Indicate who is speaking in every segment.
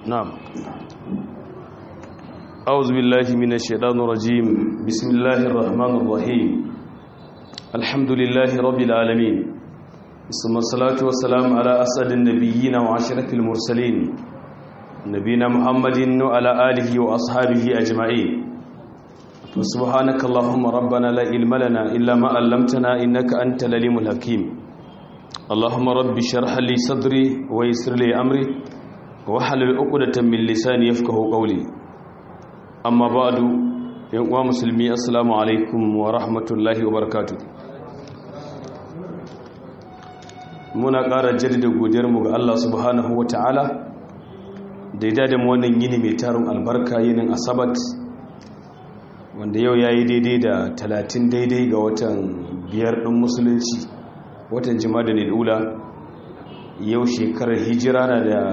Speaker 1: نعم أعوذ بالله من الشيطان الرجيم بسم الله الرحمن الرحيم الحمد لله رب العالمين ثم الصلاة والسلام على أسعد النبيين وعشرة المرسلين نبينا محمد وعلى آله وأصحابه أجمعين وسبحانك اللهم ربنا لا علم لنا إلا ما علمتنا إنك أنت العليم الحكيم اللهم رب اشرح لي صدري ويسر لي أمري wahalar uqdatan min lisani yafqahu qawli amma ba'du yan uwa musulmi assalamu alaikum wa rahmatullahi wa barakatuh muna ƙara jaddada godiyar mu ga Allah subhanahu wa ta'ala da ya dade mu wannan yini mai tarun albarka yinin asabat wanda yau yayi daidai da 30 daidai ga watan biyar din musulunci watan jima'a da ula yau shekarar hijira na da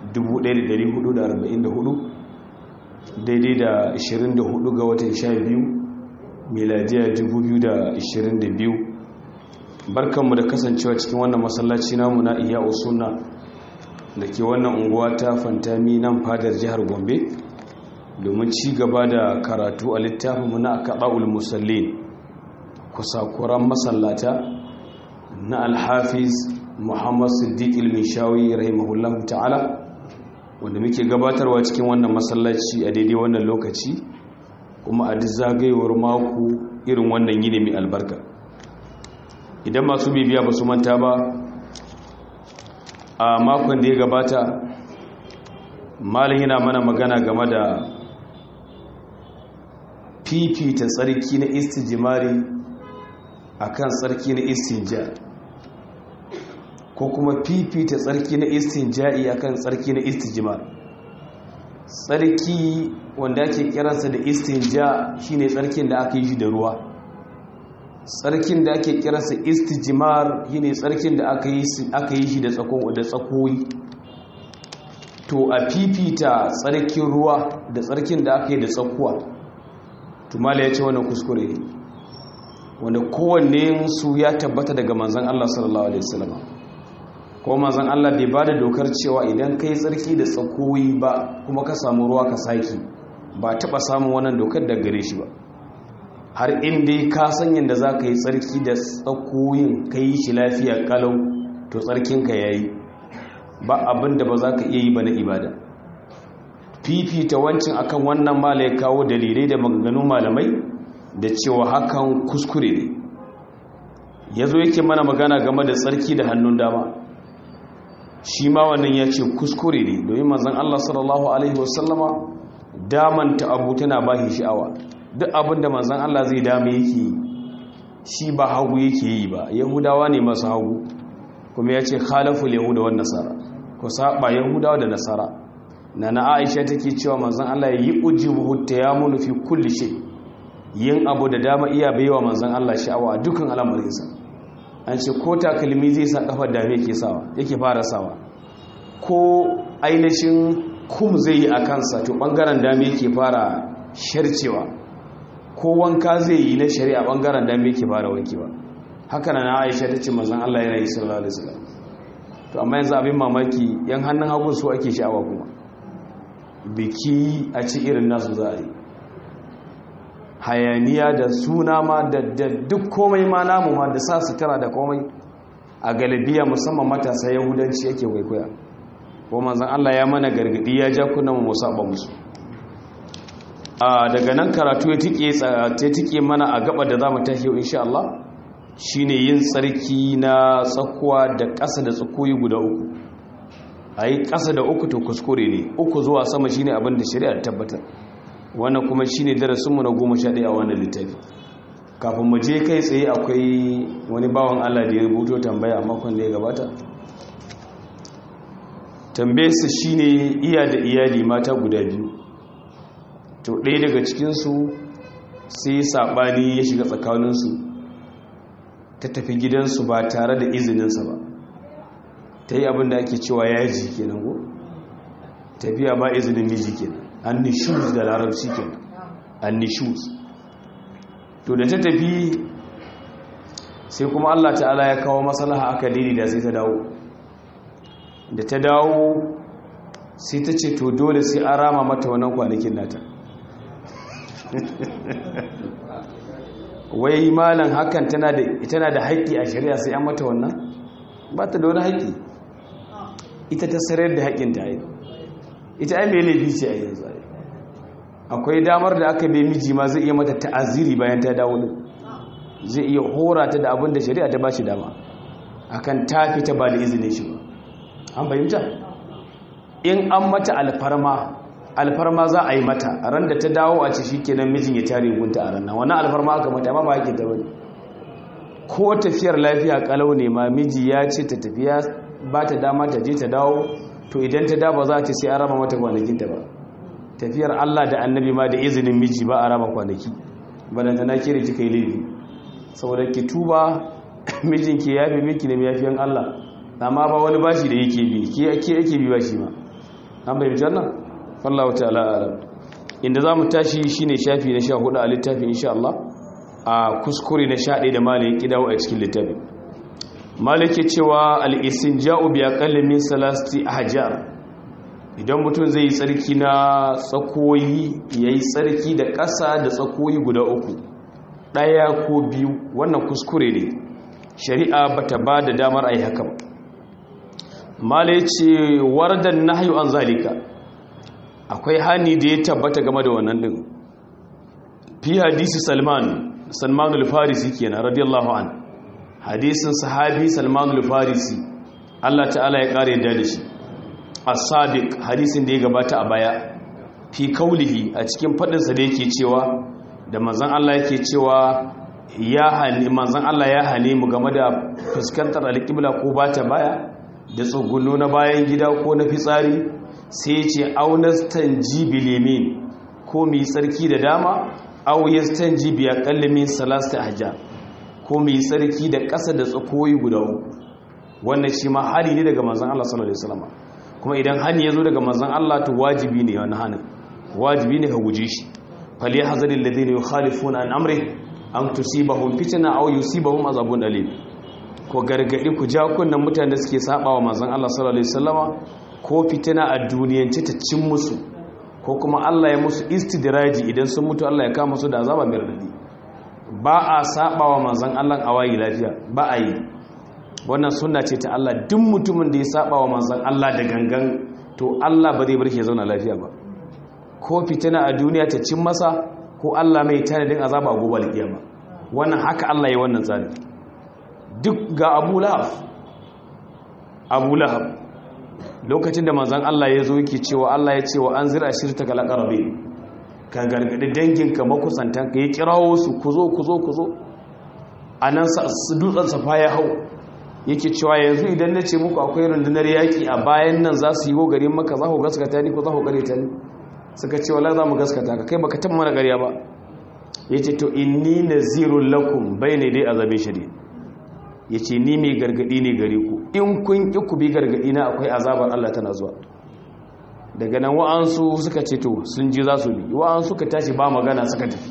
Speaker 1: 1444 daidai da 24 ga watan 12 miladiya 2022 barkanmu da kasancewa cikin wannan masallaci namu na iya usuna da ke wannan unguwa ta fantami nan fadar jihar gombe domin ci gaba da karatu a littafinmu na akaɗa'ul musallin kusakuran masallata na alhafiz muhammad siddiq ilmishawi rahimahullahu ta'ala wanda muke gabatarwa cikin wannan masallaci a daidai wannan lokaci kuma a duk zagayewar mako irin wannan yini mai albarka idan masu bibiya ba su manta ba a makon da ya gabata malin yana mana magana game da fifita tsarki na istijimari akan tsarki na istinja ko kuma fifita tsarki na istinja'i akan tsarki na istijmar tsarki wanda ake kiransa da istinja shine tsarkin da aka yi shi da ruwa tsarkin da ake kiransa istijmar shine tsarkin da aka yi aka yi shi da tsakon da tsakoyi to a fifita tsarkin ruwa da tsarkin da aka yi da tsakuwa to mala ya ce wannan kuskure ne wanda kowanne su ya tabbata daga manzon Allah sallallahu alaihi wasallam ko mazan Allah bai ba da dokar cewa idan ka yi tsarki da tsakoyi ba kuma ka samu ruwa ka saki ba taɓa samun wannan dokar da gare shi ba har inda ka san yadda za ka yi tsarki da tsakoyin ka yi shi lafiya kalau to tsarkinka ya yi ba abin da ba za ka iya yi ba na ibada fifita wancin akan wannan mala ya kawo dalilai da maganganun malamai da cewa hakan kuskure ne ya zo yake mana magana game da tsarki da hannun dama shi ma wannan ya ce kuskure ne domin manzan Allah sallallahu Alaihi wasallama damanta abu tana ba shi sha'awa duk abin da manzan Allah zai dama yake yi shi ba hagu yake yi ba yahudawa ne masu hagu kuma ya ce khalaful yahuda wa nasara ko saba yahudawa da nasara na na aisha take cewa manzan Allah ya yi ujibu ta ya munu fi kulli shay yin abu da dama iya baiwa manzan Allah sha'awa a dukkan al'amarinsa an ce ko takalmi zai sa kafar dame ke sawa yake fara sawa ko ainihin kum zai yi a kansa to bangaren dame ke fara sharcewa ko wanka zai yi na shari'a bangaren dame ke fara wankewa haka na aisha ta ce mazan allah yana yi sallallahu alaihi wasallam to amma yanzu abin mamaki yan hannun hagu su ake sha'awa kuma biki a ci irin nasu za a yi hayaniya da suna ma da duk komai ma namu ma da sa sutura da komai a galibiya musamman matasa yahudanci yake kwaikwaya ko manzan Allah ya mana gargadi ya ja kuna mu saba musu a daga nan karatu ya tike ta tike mana a gaba da zamu tashi insha Allah shine yin tsarki na tsakuwa da ƙasa da tsakoyi guda uku ayi ƙasa da uku to kuskure ne uku zuwa sama shine abin da shari'a tabbatar wannan kuma shine darasinmu na goma sha ɗaya a wannan littafi kafin mu je kai tsaye akwai wani bawan Allah da ya rubuto tambaya a makon da ya gabata tambayarsa shine iya da iyali mata guda biyu to ɗaya daga cikinsu sai saɓani ya shiga tsakaninsu ta tafi gidansu ba tare da izininsa ba ta yi abin da ake cewa yaji kenan ko tafiya ba izinin miji kenan annishus da larabci kenan annishus to da ta tafi sai kuma Allah ta'ala ya kawo maslaha aka dini da sai ta dawo da ta dawo sai ta ce to dole sai an rama mata wannan kwanakin nata wai malam hakan tana da tana da haƙƙi a shari'a sai an mata wannan ba ta da wani haƙƙi ita ta sarar da haƙƙin ta yi ita ai mai laifi ce a yanzu akwai damar da aka bai miji ma zai iya mata ta'aziri bayan ta dawo din zai iya hora ta da abin da shari'a ta ba shi dama akan ta fita ba da izinin shi ba an fahimta in an mata alfarma alfarma za a yi mata a ran da ta dawo a ce shi kenan mijin ya tare gunta a ranar wannan alfarma aka mata ma ba haƙin ta bane ko tafiyar lafiya kalau ne ma miji ya ce ta tafiya ba ta dama ta je ta dawo to idan ta dawo za ta sai an raba mata kwanakin ta ba tafiyar Allah da annabi ma da izinin miji ba a raba kwanaki balanta na kire kika yi laifi saboda ki tuba mijinki ya fi miki ne yafiyan Allah amma ba wani bashi da yake bi ke yake bi bashi ma an bai bijan nan wallahu ta'ala alam inda zamu tashi shine shafi na 14 a littafin insha Allah a kuskure na 11 da malai ya kidawo a cikin littafin malai ke cewa al-istinja'u bi aqalli min salasti ahjar idan mutum zai yi tsarki na tsakoyi yayi tsarki da ƙasa da tsakoyi guda uku ɗaya ko biyu wannan kuskure ne shari'a bata ba da damar ai haka ba malai ce wardan nahyu an zalika akwai hani da ya tabbata game da wannan din fi hadisi salman salman al-farisi kenan radiyallahu an hadisin sahabi salman al-farisi Allah ta'ala ya kare da shi as-sabiq hadisin da ya gabata a baya fi kaulihi a cikin fadin sa da yake cewa da manzon Allah yake cewa ya hani manzon Allah ya hane mu game da fuskantar al-qibla ko bata baya da tsugunno na bayan gida ko na fitsari sai ce aunastan jibilimin ko mai tsarki da dama auyastan jibiya kallimin salasta hajja ko mai tsarki da ƙasa da tsakoyi guda uku wannan shi ma hali ne daga manzan Allah sallallahu alaihi wasallam kuma idan hani ya zo daga manzan Allah to wajibi ne wani hanin wajibi ne ka guje shi fali hazaril ladina yukhalifuna an amri an tusibahum fitna aw yusibahum azabun alim ko gargadi ku ja kunnan mutanen da suke sabawa manzon Allah sallallahu alaihi wasallama ko fitina a duniyance ta cin musu ko kuma Allah ya musu istidraji idan sun mutu Allah ya kama su da azaba mai radadi ba a sabawa manzon Allah a wayi lafiya ba a yi wannan sunna ce ta Allah duk mutumin da ya sabawa manzon Allah da gangan to Allah ba zai bar shi ya zauna lafiya ba ko fitina a duniya ta cin masa ko Allah mai tanadin azaba a gobe alkiyama wannan haka Allah ya wannan tsari duk ga Abu Lahab Abu Lahab lokacin da manzan Allah ya zo yake cewa Allah ya ce wa an zira shirta kala ƙarabe ka gargaɗi danginka makusantan ka yi kirawo su ku zo ku zo ku zo a nan dutsen safa ya hau yake cewa yanzu idan na ce muku akwai rundunar yaƙi a bayan nan za su yi wo garin maka za ku gaskata ni ko za ku gare ta ni suka ce wala za mu gaskata ka kai baka taɓa mana ƙarya ba ya ce to inni nazirun lakum bai ne dai azabin shari'a ya ce ni mai gargadi ne gare ku in kun ƙi ku bi gargadi na akwai azabar Allah tana zuwa daga nan wa'ansu suka ce to sun ji za su bi wa'ansu suka tashi ba magana suka tafi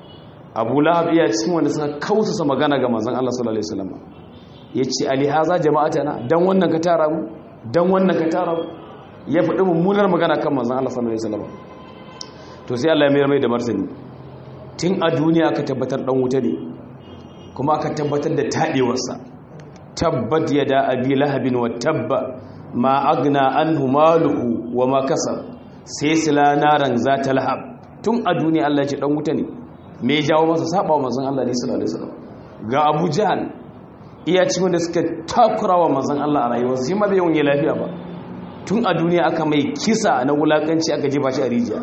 Speaker 1: abu lahab iya cikin wanda suka kausasa magana ga manzon Allah sallallahu alaihi wasallam ya ce alihaza jama'atana dan wannan ka tara mu dan wannan ka tara mu ya faɗi mummunar magana kan manzon Allah sallallahu alaihi wasallam to sai Allah ya mayar mai da martani tun a duniya aka tabbatar dan wuta ne kuma aka tabbatar da taɗewarsa tabbat ya da abi lahabin wa tabba ma agna an humaluhu wa ma kasar sai sila naran za ta lahab tun a duniya Allah ce ɗan wuta ne me jawo masa saba wa mazan Allah ne sallallahu alaihi wasallam ga Abu Jahl iya cikin da suka takura wa mazan Allah a rayuwarsa shi ma bai yawan lafiya ba tun a duniya aka mai kisa na wulakanci aka jefa shi a rijiya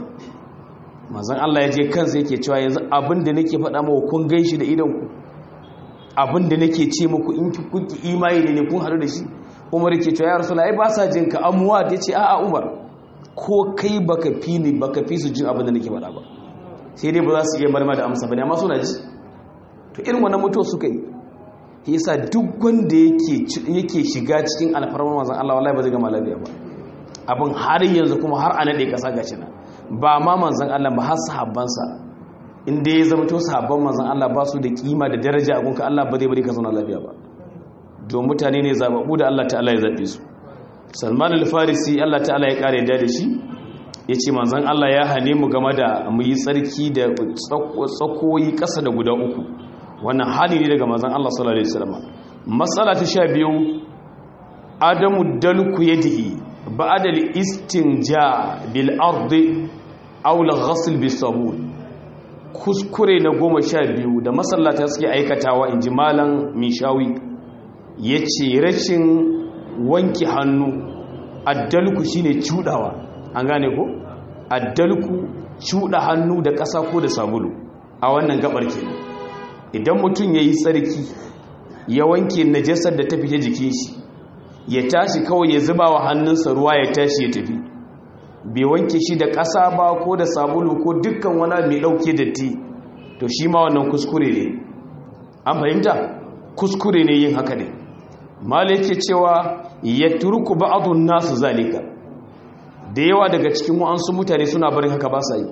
Speaker 1: mazan Allah ya je kansa yake cewa yanzu abin da nake faɗa mawa kun ganshi da idan ku abinda nake ce muku in kuki imani ne kun haɗu da shi umar ke cewa ya rasu ai ba sa jin ka amuwa ta ce a'a umar ko kai baka fi ni baka fi su jin abinda nake faɗa ba sai dai ba za su iya marma da amsa ba ne amma suna ji to irin wannan mutuwa suka yi yasa duk wanda yake shiga cikin alfarmar manzon Allah wallahi ba zai gama lafiya ba abin har yanzu kuma har a nade kasa gashi na ba ma manzon Allah ba har sahabbansa inda ya zama to sabon manzan Allah ba su da kima da daraja a gunka Allah ba zai bari ka zauna lafiya ba don mutane ne zababu da Allah ta'ala ya zaɓe su salman al-farisi Allah ta'ala ya kare da shi ya ce manzan Allah ya hane mu game da mu yi tsarki da tsakoyi ƙasa da guda uku wannan hali ne daga manzan Allah sallallahu alaihi wasallam matsala ta sha biyu adamu dalku yadihi ba'da al-istinja bil ardi aw al-ghasl bis sabun kuskure na goma sha biyu da masallata suke aikatawa inji malam mishawi yace rashin wanke hannu addalku shine cudawa an gane ko addalku cuda hannu da ƙasa ko da sabulu a wannan gabar kenan idan mutum yayi tsarki ya wanke najasar da ta fita jikin shi ya tashi kawai ya zuba wa hannunsa ruwa ya tashi ya tafi bai wanke shi da ƙasa ba ko da sabulu ko dukkan wani mai ɗauke datti to shi ma wannan kuskure ne an fahimta kuskure ne yin haka ne malai yake cewa ya turku ba'adun nasu zalika da yawa daga cikin wa'ansu mutane suna barin haka ba sa yi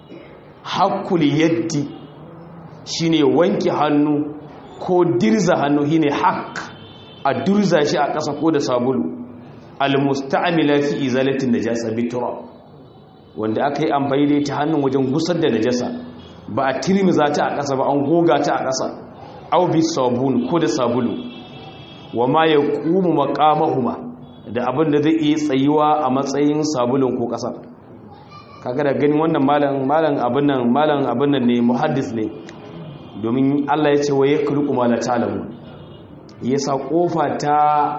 Speaker 1: hakul yaddi shine wanke hannu ko dirza hannu shine hak a durza shi a ƙasa ko da sabulu almusta'mila fi izalatin najasa bitura wanda aka yi amfani da ta hannun wajen gusar da najasa ba a tirmiza ta a ƙasa ba an goga ta a ƙasa au bi sabun ko da sabulu wa ma ya ƙumu maƙamahuma da abin da zai iya tsayuwa a matsayin sabulun ko ƙasar kaga da gani wannan malam malam abin nan malam abin nan ne muhaddis ne domin Allah ya ce wa yakruqu ma la ta'lamu yasa kofa ta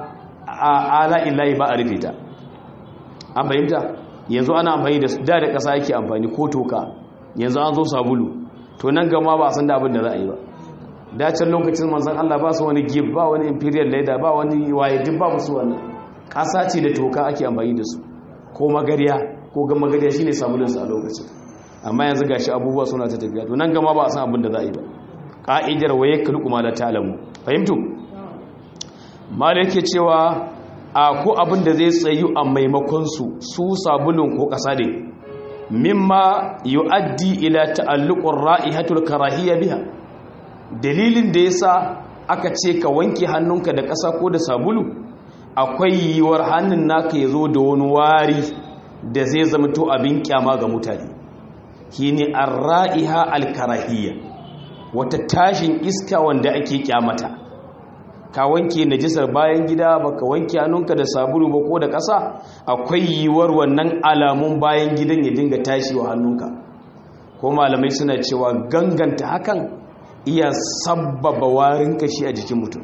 Speaker 1: ala illahi ba a rufe ta an bayyanta yanzu ana amfani da da da ƙasa yake amfani ko toka yanzu an zo sabulu to nan gama ba a san da abin da za a yi ba dacin lokacin manzan Allah ba su wani gib ba wani imperial leather ba wani waye duk ba su wannan ƙasa ce da toka ake amfani da su ko magariya ko ga magariya shine sabulun su a lokacin amma yanzu gashi abubuwa suna ta tafiya to nan gama ba a san abin da za a yi ba ka'idar waye kulku ma la ta'lamu fahimtu mal yake cewa a ko abin da zai tsayu a maimakon su su sabulun ko ƙasa ne mimma yu'addi ila ta'alluqur ra'ihatul karahiyya biha dalilin da yasa aka ce ka wanke hannunka da ƙasa ko da sabulu akwai yiwuwar hannun naka ya zo da wani wari da zai zama to abin kyama ga mutane shine ar-ra'iha al-karahiyya wata tashin iska wanda ake kyamata ka wanke najisar bayan gida baka wanke hannunka da sabulu ba ko da ƙasa akwai yiwuwar wannan alamun bayan gidan ya dinga tashi wa hannunka ko malamai suna cewa ganganta hakan iya sabbaba warin kashi a jikin mutum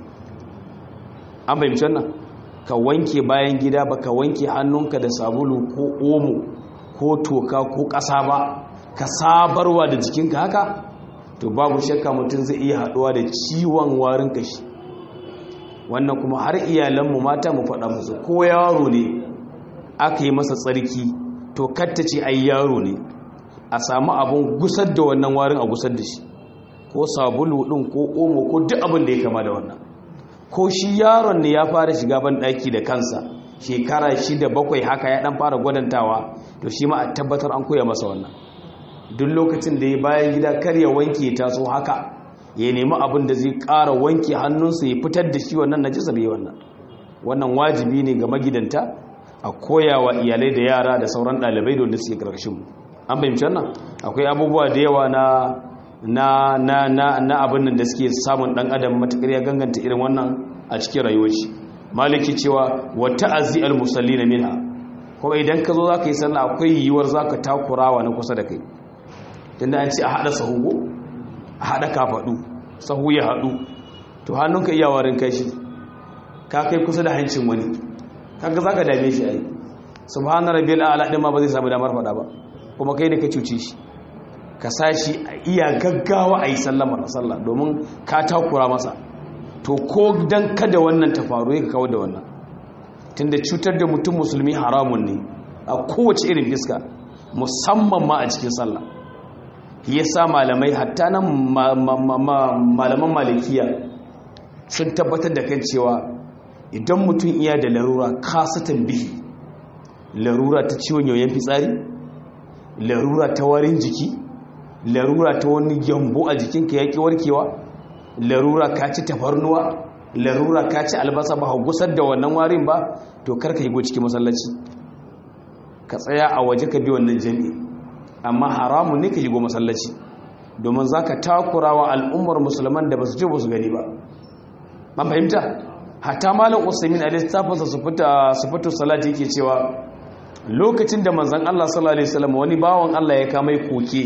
Speaker 1: an fahimci wannan ka wanke bayan gida ba ka wanke hannunka da sabulu ko omo ko toka ko ƙasa ba ka sabarwa da jikinka haka to babu shakka mutum zai iya haɗuwa da ciwon warin kashi wannan kuma har iyalanmu mata mu faɗa musu ko yaro ne aka yi masa tsarki to kattace ai yaro ne a samu abun gusar da wannan warin a gusar da shi ko sabulu ɗin ko omo ko duk abin da ya kama da wannan ko shi yaron ne ya fara shiga ban ɗaki da kansa shekara shida bakwai haka ya ɗan fara gwadantawa to shi ma a tabbatar an koya masa wannan duk lokacin da ya bayan gida kar ya wanke ta so haka ya nemi abin da zai ƙara wanke hannunsa ya fitar da shi wannan najisa bai wannan wannan wajibi ne ga magidanta a koyawa iyalai da yara da sauran ɗalibai da wanda suke ƙarƙashin mu an fahimci wannan akwai abubuwa da yawa na na na na na abin nan da suke samun dan adam matakar ya ganganta irin wannan a cikin rayuwar shi maliki cewa wa ta'azi al musallina minha kuma idan ka zo zaka yi sallah akwai yiwuwar zaka takurawa na kusa da kai tunda an ce a hada sahu a hada kafadu sahu ya hadu to hannunka iya warin kai shi ka kai kusa da hancin wani kaga zaka dame shi ai subhana rabbil a'la din ma ba zai samu damar fada ba kuma kai ne ka cuce shi ka sashi a iya gaggawa a yi sallamar sallah domin ka takura masa to ko don kada wannan ta faru ya kawo da wannan tunda cutar da mutum musulmi haramun ne a kowace irin fiska musamman ma a cikin sallah ya sa malamai hatta nan malaman malikiya sun tabbatar da kan cewa idan mutum iya da larura kasatan bihi larura ta ciwon yoyon fitsari larura ta warin jiki larura ta wani gyambo a jikinka ya ƙi warkewa larura ka ci tafarnuwa larura ka ci albasa ba gusar da wannan warin ba to kar ka higo cikin masallaci ka tsaya a waje ka bi wannan jami'i amma haramun ne ka higo masallaci domin za ka takura wa al'ummar musulman da ba su ce ba su gani ba ban fahimta hatta malam usaimin a littafinsa su fito salati yake cewa lokacin da manzan allah sallallahu alaihi wasallam wani bawan allah ya kamai koke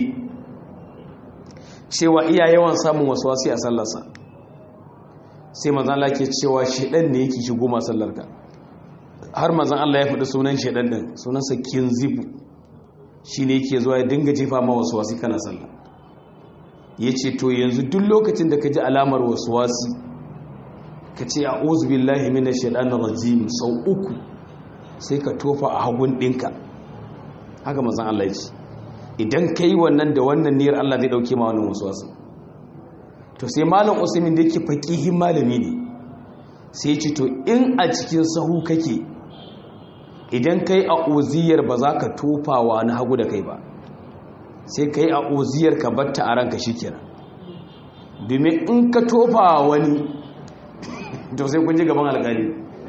Speaker 1: cewa iya yawan samun wasu wasi a sallarsa sai manzan allah ke cewa shedan ne yake shigo masallarka har manzan allah ya faɗi sunan shedan din sunansa kinzibu shi ne yake zuwa ya dinga jefa ma wasu wasi kana sallah ya ce to yanzu duk lokacin da ka ji alamar wasu wasi ka ce a billahi mina shaɗanar rajim sau uku sai ka tofa a hagun ɗinka haka mazan Allah ya ce idan ka yi wannan da wannan niyar Allah zai ɗauke ma wannan wasu wasu to sai malam usaimin da yake faƙihin malami ne sai ce to in a cikin sahu kake idan ka yi a oziyar ba za ka tofa wa na hagu da kai ba sai ka yi a oziyar ka batta a ranka shi kenan domin in ka tofa wani to sai kun ji gaban alƙali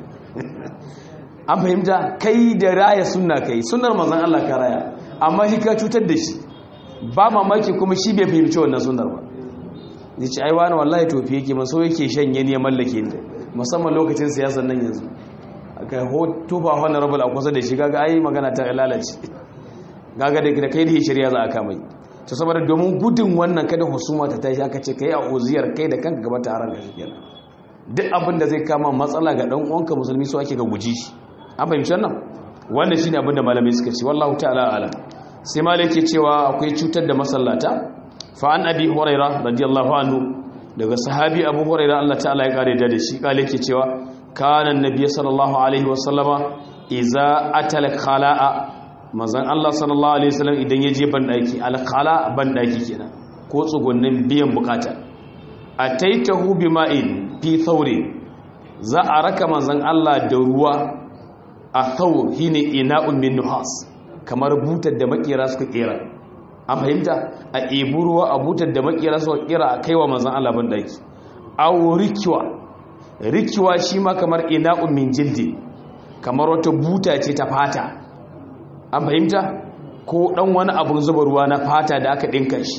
Speaker 1: an fahimta kai da raya sunna kai sunnar manzon Allah ka raya amma shi ka cutar da shi ba mamaki kuma shi bai fahimci wannan sunnar ba ni ce ai wani wallahi tofi yake man so yake shanye ne ya mallake ni musamman lokacin siyasar nan yanzu aka ho tufa honorable a kusa da shi gaga ai magana ta lalace gaga da kai da shirya za a kamai to saboda domin gudun wannan kada husuma ta tashi aka ce kai a uziyar kai da kanka gaba ta haran gashi kenan duk abin da zai kama matsala ga dan uwanka musulmi so ake ga guji shi an fahimci wannan wannan shine abin da malamai suka ce wallahu ta'ala alam sai malai ke cewa akwai cutar da masallata fa an abi huraira radiyallahu anhu daga sahabi abu huraira Allah ta'ala ya kare da shi kale ke cewa kana annabi sallallahu alaihi wasallama iza atal khala'a manzon Allah sallallahu alaihi wasallam idan ya je bandaki al khala bandaki kenan ko tsugunnin biyan bukata ataitahu bima'in fi thawrin za a raka manzon Allah da ruwa a thawr shine ina'un min nuhas kamar butar da makera suka kera an fahimta a ebu ruwa a butar da makera suka kera a kaiwa manzon Allah bandaki aw rikwa rikiwa shi ma kamar ina'un min jildi kamar wata buta ce ta fata an fahimta ko dan wani abun zuba ruwa na fata da aka dinka shi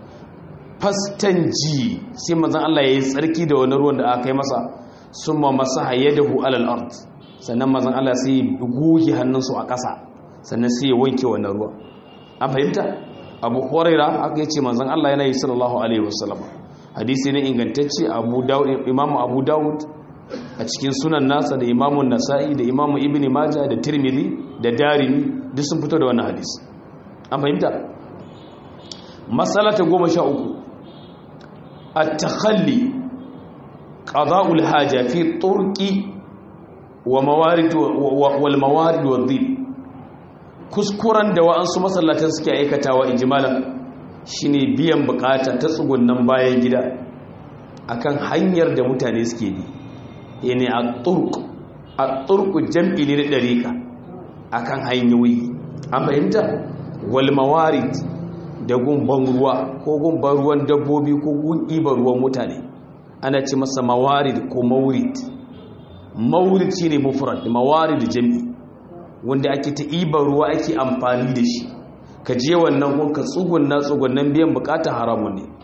Speaker 1: fastanji sai manzon Allah yayi tsarki da wani ruwan da aka kai masa summa masaha yadahu alal ard sannan manzon Allah sai ya goge hannunsu a ƙasa sannan sai ya wanke wannan ruwa an fahimta Abu Hurairah aka yace manzon Allah yana yi sallallahu alaihi wasallam hadisi ne ingantacce abu dawud imamu abu dawud a cikin sunan nasa da imamu nasa'i da imamu ibn majah da tirmidhi da darimi duk sun fito da wannan hadisi an fahimta masalata goma sha uku at-takhalli qada'ul haja fi turqi wa mawarid wal mawarid wa dhib kuskuran da wa'ansu masallatan suke aikatawa injimalan shine biyan bukata ta tsugunnan bayan gida akan hanyar da mutane suke bi yana a turk a turku jam'i ne da ɗarika akan hanyoyi an fahimta wal mawarid da gumban ruwa ko gumban ruwan dabbobi ko gun ibar ruwan mutane ana ce masa mawarid ko maurid maurid shine mufrad mawarid jam'i wanda ake ta ibar ruwa ake amfani da shi ka je wannan kun ka tsugunna tsugunnan biyan bukata haramun ne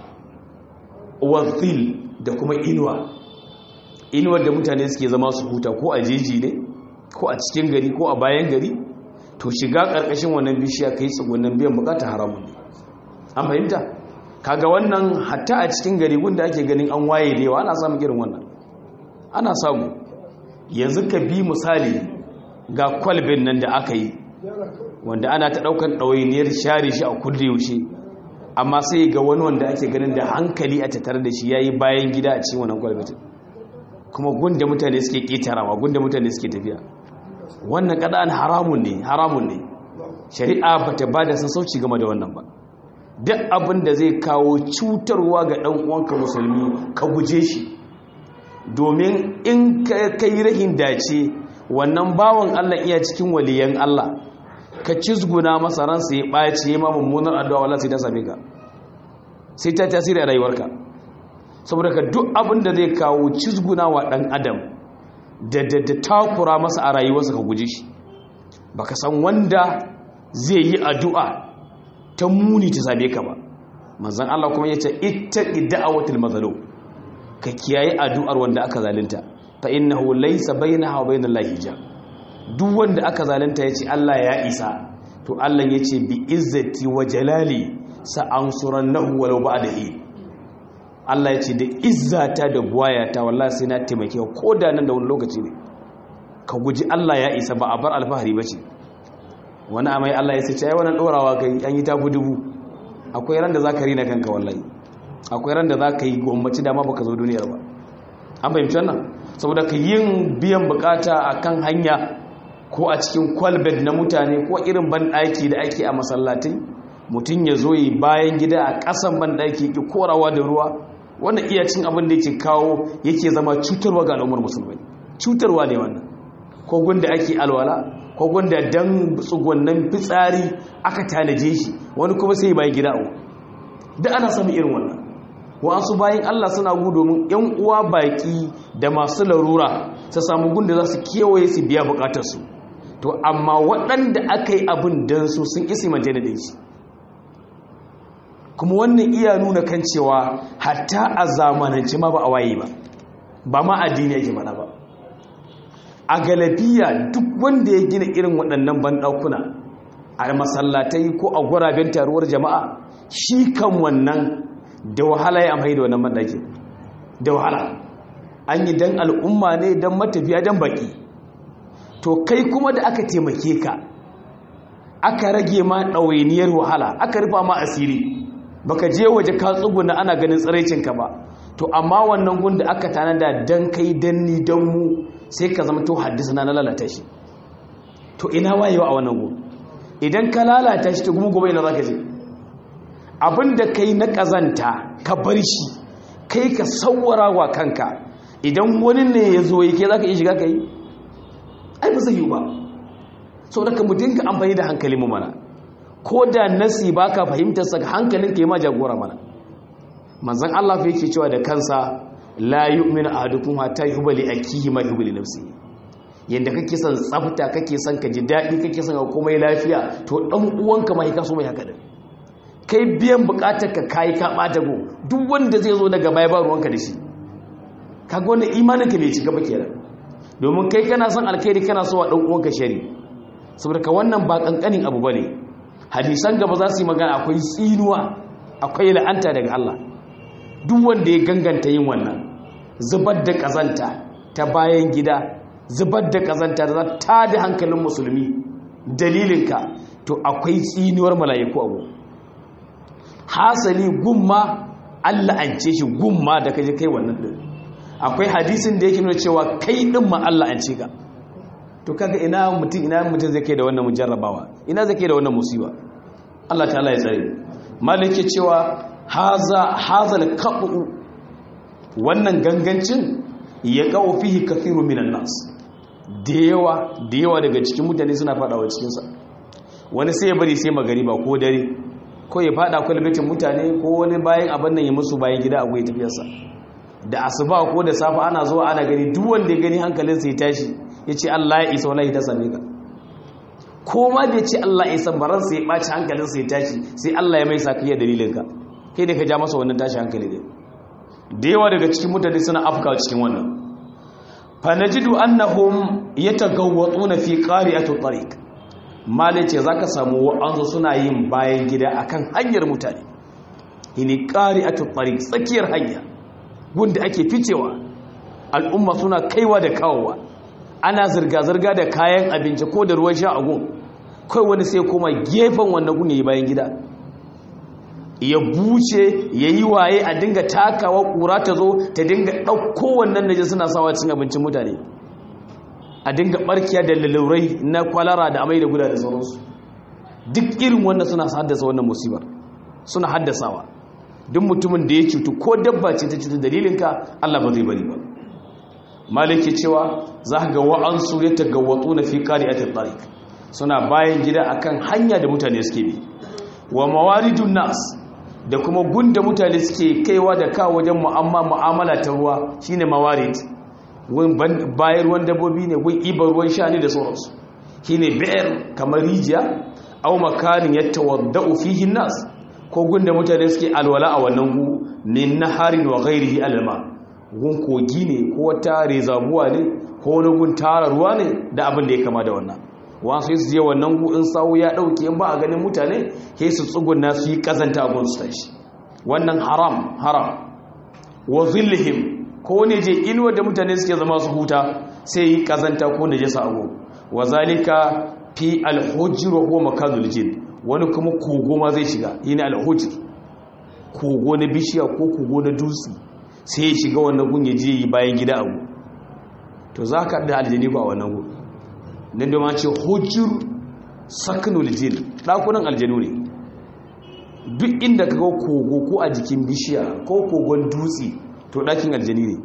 Speaker 1: wazil da kuma inuwa inuwar da mutane suke zama su huta ko a jeji ne ko a cikin gari ko a bayan gari to shiga karkashin wannan bishiya kai tsugunnan biyan bukata haramun ne an fahimta kaga wannan hatta a cikin gari gunda ake ganin an waye lewa ana samun irin wannan ana samu yanzu ka bi misali ga kwalbin nan da aka yi wanda ana ta daukan ɗawainiyar share shi a kulle yaushe amma sai ga wani wanda ake ganin da hankali a tattare da shi ya yi bayan gida a cikin wannan kwalbatin kuma gunda mutane suke ƙetarawa gunda mutane suke tafiya wannan ƙada'an haramun ne haramun ne shari'a ba ta ba da sassauci game da wannan ba duk abin da zai kawo cutarwa ga ɗan uwanka musulmi ka guje shi domin in ka yi rahin dace wannan bawan allah iya cikin waliyan allah ka cizguna masa ransa ya ɓaci ya ma mummunar addu'a wala sai ta same ka sai ta tasiri a rayuwarka saboda ka duk abin da zai kawo cizguna wa ɗan adam da da da takura masa a rayuwarsa ka guji shi baka san wanda zai yi addu'a ta muni ta same ka ba manzon Allah kuma yace ittaqi da'awatil mazlum ka kiyaye addu'ar wanda aka zalunta fa innahu laysa bainaha wa bainallahi hijab duk wanda aka zalunta yace Allah ya isa to Allah yace bi izzati wa jalali sa ansurannahu walau ba'da hi Allah yace da izzata da buwayata wallahi sai na taimake ko da nan da wani lokaci ne ka guji Allah ya isa ba a bar alfahari bace wani amai Allah ya ce ai wannan dorawa kai an yi tafi dubu akwai ran da zaka rina kanka wallahi akwai ran da zaka yi gwamnati dama baka zo duniyar ba an fahimci wannan saboda ka yin biyan bukata akan hanya ko a cikin kwalbet na mutane ko irin banɗaki da ake a masallatai mutum ya zo yi bayan gida a ƙasan banɗaki ki korawa da ruwa wannan iya cin abin da yake kawo yake zama cutarwa ga al'ummar musulmai cutarwa ne wannan ko gunda ake alwala ko gunda dan tsugunnan fitsari aka tanaje shi wani kuma sai bayan gida a da ana samun irin wannan wa'ansu bayan Allah suna gu domin ‘yan uwa baƙi da masu larura su samu gunda za su kewaye su biya bukatarsu to amma waɗanda aka yi abin don su sun isi majana da shi kuma wannan iya nuna kan cewa hatta a zamanance ma ba a waye ba ba ma addini yake mana ba a galabiya duk wanda ya gina irin waɗannan banɗakuna a masallatai ko a guraben taruwar jama'a shi kan wannan da wahala ya amfani da wannan banɗaki da wahala an yi don al'umma ne don matafiya don baƙi to kai kuma da aka taimake ka aka rage ma ɗawainiyar wahala aka rufa ma asiri baka je waje ka tsuguna ana ganin tsiraicinka ba to amma wannan gun da aka tanada dan kai dan ni dan mu sai ka zama to haddisa na lalata shi to ina wayewa a wannan gun idan ka lalata shi to kuma gobe ina zaka je abinda kai na kazanta ka bar shi kai ka sawwara wa kanka idan wani ne ya zo yake zaka iya shiga kai ai ba zai yi ba saboda ka mu dinga amfani da hankali mu mana ko da nasi ba ka fahimtarsa hankalin ka yi ma jagora mana manzan Allah fi yake cewa da kansa la yu'minu ahadukum hatta yuhibba li akihi ma yuhibbu li nafsihi yanda kake son tsafta kake son ka ji daɗi kake son ka komai lafiya to dan uwanka ma ka so mai haka din kai biyan bukatar ka kai ka bata go duk wanda zai zo daga baya ba ruwanka da shi kaga wannan imanin ka bai cika ba kenan domin kai kana son alkhairi kana so wa dan uwanka shari saboda ka wannan ba kankanin abu bane hadisan gaba za su yi magana akwai tsinuwa akwai la'anta daga Allah duk wanda ya ganganta yin wannan zubar da kazanta ta bayan gida zubar da kazanta da za ta da hankalin musulmi dalilinka to akwai tsinuwar mala'iku abu hasali gumma Allah an ce shi gumma da kaje kai wannan din akwai hadisin da yake nuna cewa kai din ma Allah an ce ka to kaga ina mutum ina mutum zai kai da wannan mujarrabawa ina zai kai da wannan musiba Allah ta'ala ya tsare malike cewa haza hazal qabu wannan gangancin ya kawo fihi kathiru minan nas da yawa da yawa daga cikin mutane suna fadawa cikin sa wani sai ya bari sai magariba ko dare ko ya fada kwalbatin mutane ko wani bayan abin nan ya musu bayan gida akwai tafiyarsa da asuba ko da safa ana zuwa ana gani duk wanda ya gani hankalinsa ya tashi ya ce Allah ya isa wallahi ta same ka ko ma bai ce Allah ya isa baran sai ya ɓaci hankalinsa ya tashi sai Allah ya mai sa kai dalilin ka kai da ka ja masa wannan tashi hankali ne da yawa daga cikin mutane suna afka cikin wannan fa najidu annahum yatagawwatuna fi qari'ati tariq malai ce zaka samu wa'anzu suna yin bayan gida akan hanyar mutane ini qari'ati tariq tsakiyar hanya gunda ake ficewa al'umma suna kaiwa da kawowa ana zirga-zirga da kayan abinci ko da ruwan sha a gun kai wani sai kuma gefen wannan gun yi bayan gida ya buce ya yi waye a dinga takawa kura ta zo ta dinga ɗauko wannan naje suna sawa cin abincin mutane a dinga barkiya da lalurai na kwalara da amai da guda da sauransu duk irin wannan suna haddasa wannan musibar suna haddasawa duk mutumin da ya cutu ko dabba ce ta cutu dalilinka Allah ba zai bari ba maliki cewa za ga wa'ansu ya tagawwatu na fi qari'atit tariq suna bayan gida akan hanya da mutane suke bi wa mawaridun nas da kuma gunda mutane suke kaiwa da kawo wajen mu'amala ta ruwa shine mawarid bayar ruwan dabbobi ne gun ibar ruwan sha ne da sauransu shine bayar kamar rijiya au makanin yatawaddau fihi nas ko gunda mutane suke alwala a wannan gu min naharin wa ghairihi alma gun kogi ne ko wata rezabuwa ne ko wani gun tara ruwa ne da abin da ya kama da wannan wasu su je wannan gu in sawu ya dauke in ba a ganin mutane sai su tsugunna su yi kazanta a gun su tashi wannan haram haram wa zillihim ko ne je inuwa da mutane suke zama su huta sai yi kazanta ko najasa a gun wa zalika fi alhujr wa huwa makanul jin wani kuma kogo ma zai shiga yana alhujr kogo na bishiya ko kogo na dutse sai ya shiga wannan gun ya je yi bayan gida abu to za ka da aljani ba wannan gun nan da ma ce hujjur sakanul jin ɗakunan aljanu ne duk inda ka ga kogo ko a jikin bishiya ko kogon dutse to ɗakin aljani ne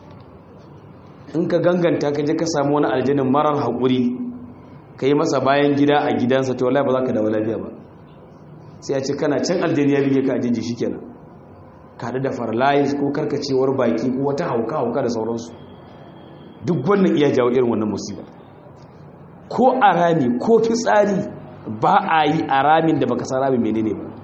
Speaker 1: in ka ganganta ka je ka samu wani aljanin marar haƙuri ka yi masa bayan gida a gidansa to wallahi ba za ka dawo lafiya ba sai a ce kana can aljani ya bige ka a jinji shi kenan ka haɗu da farlayis ko karkacewar baki ko wata hauka hauka da sauransu duk wannan iya jawo irin wannan musiba ko a rami ko fitsari ba a yi a ramin da baka san ramin menene ba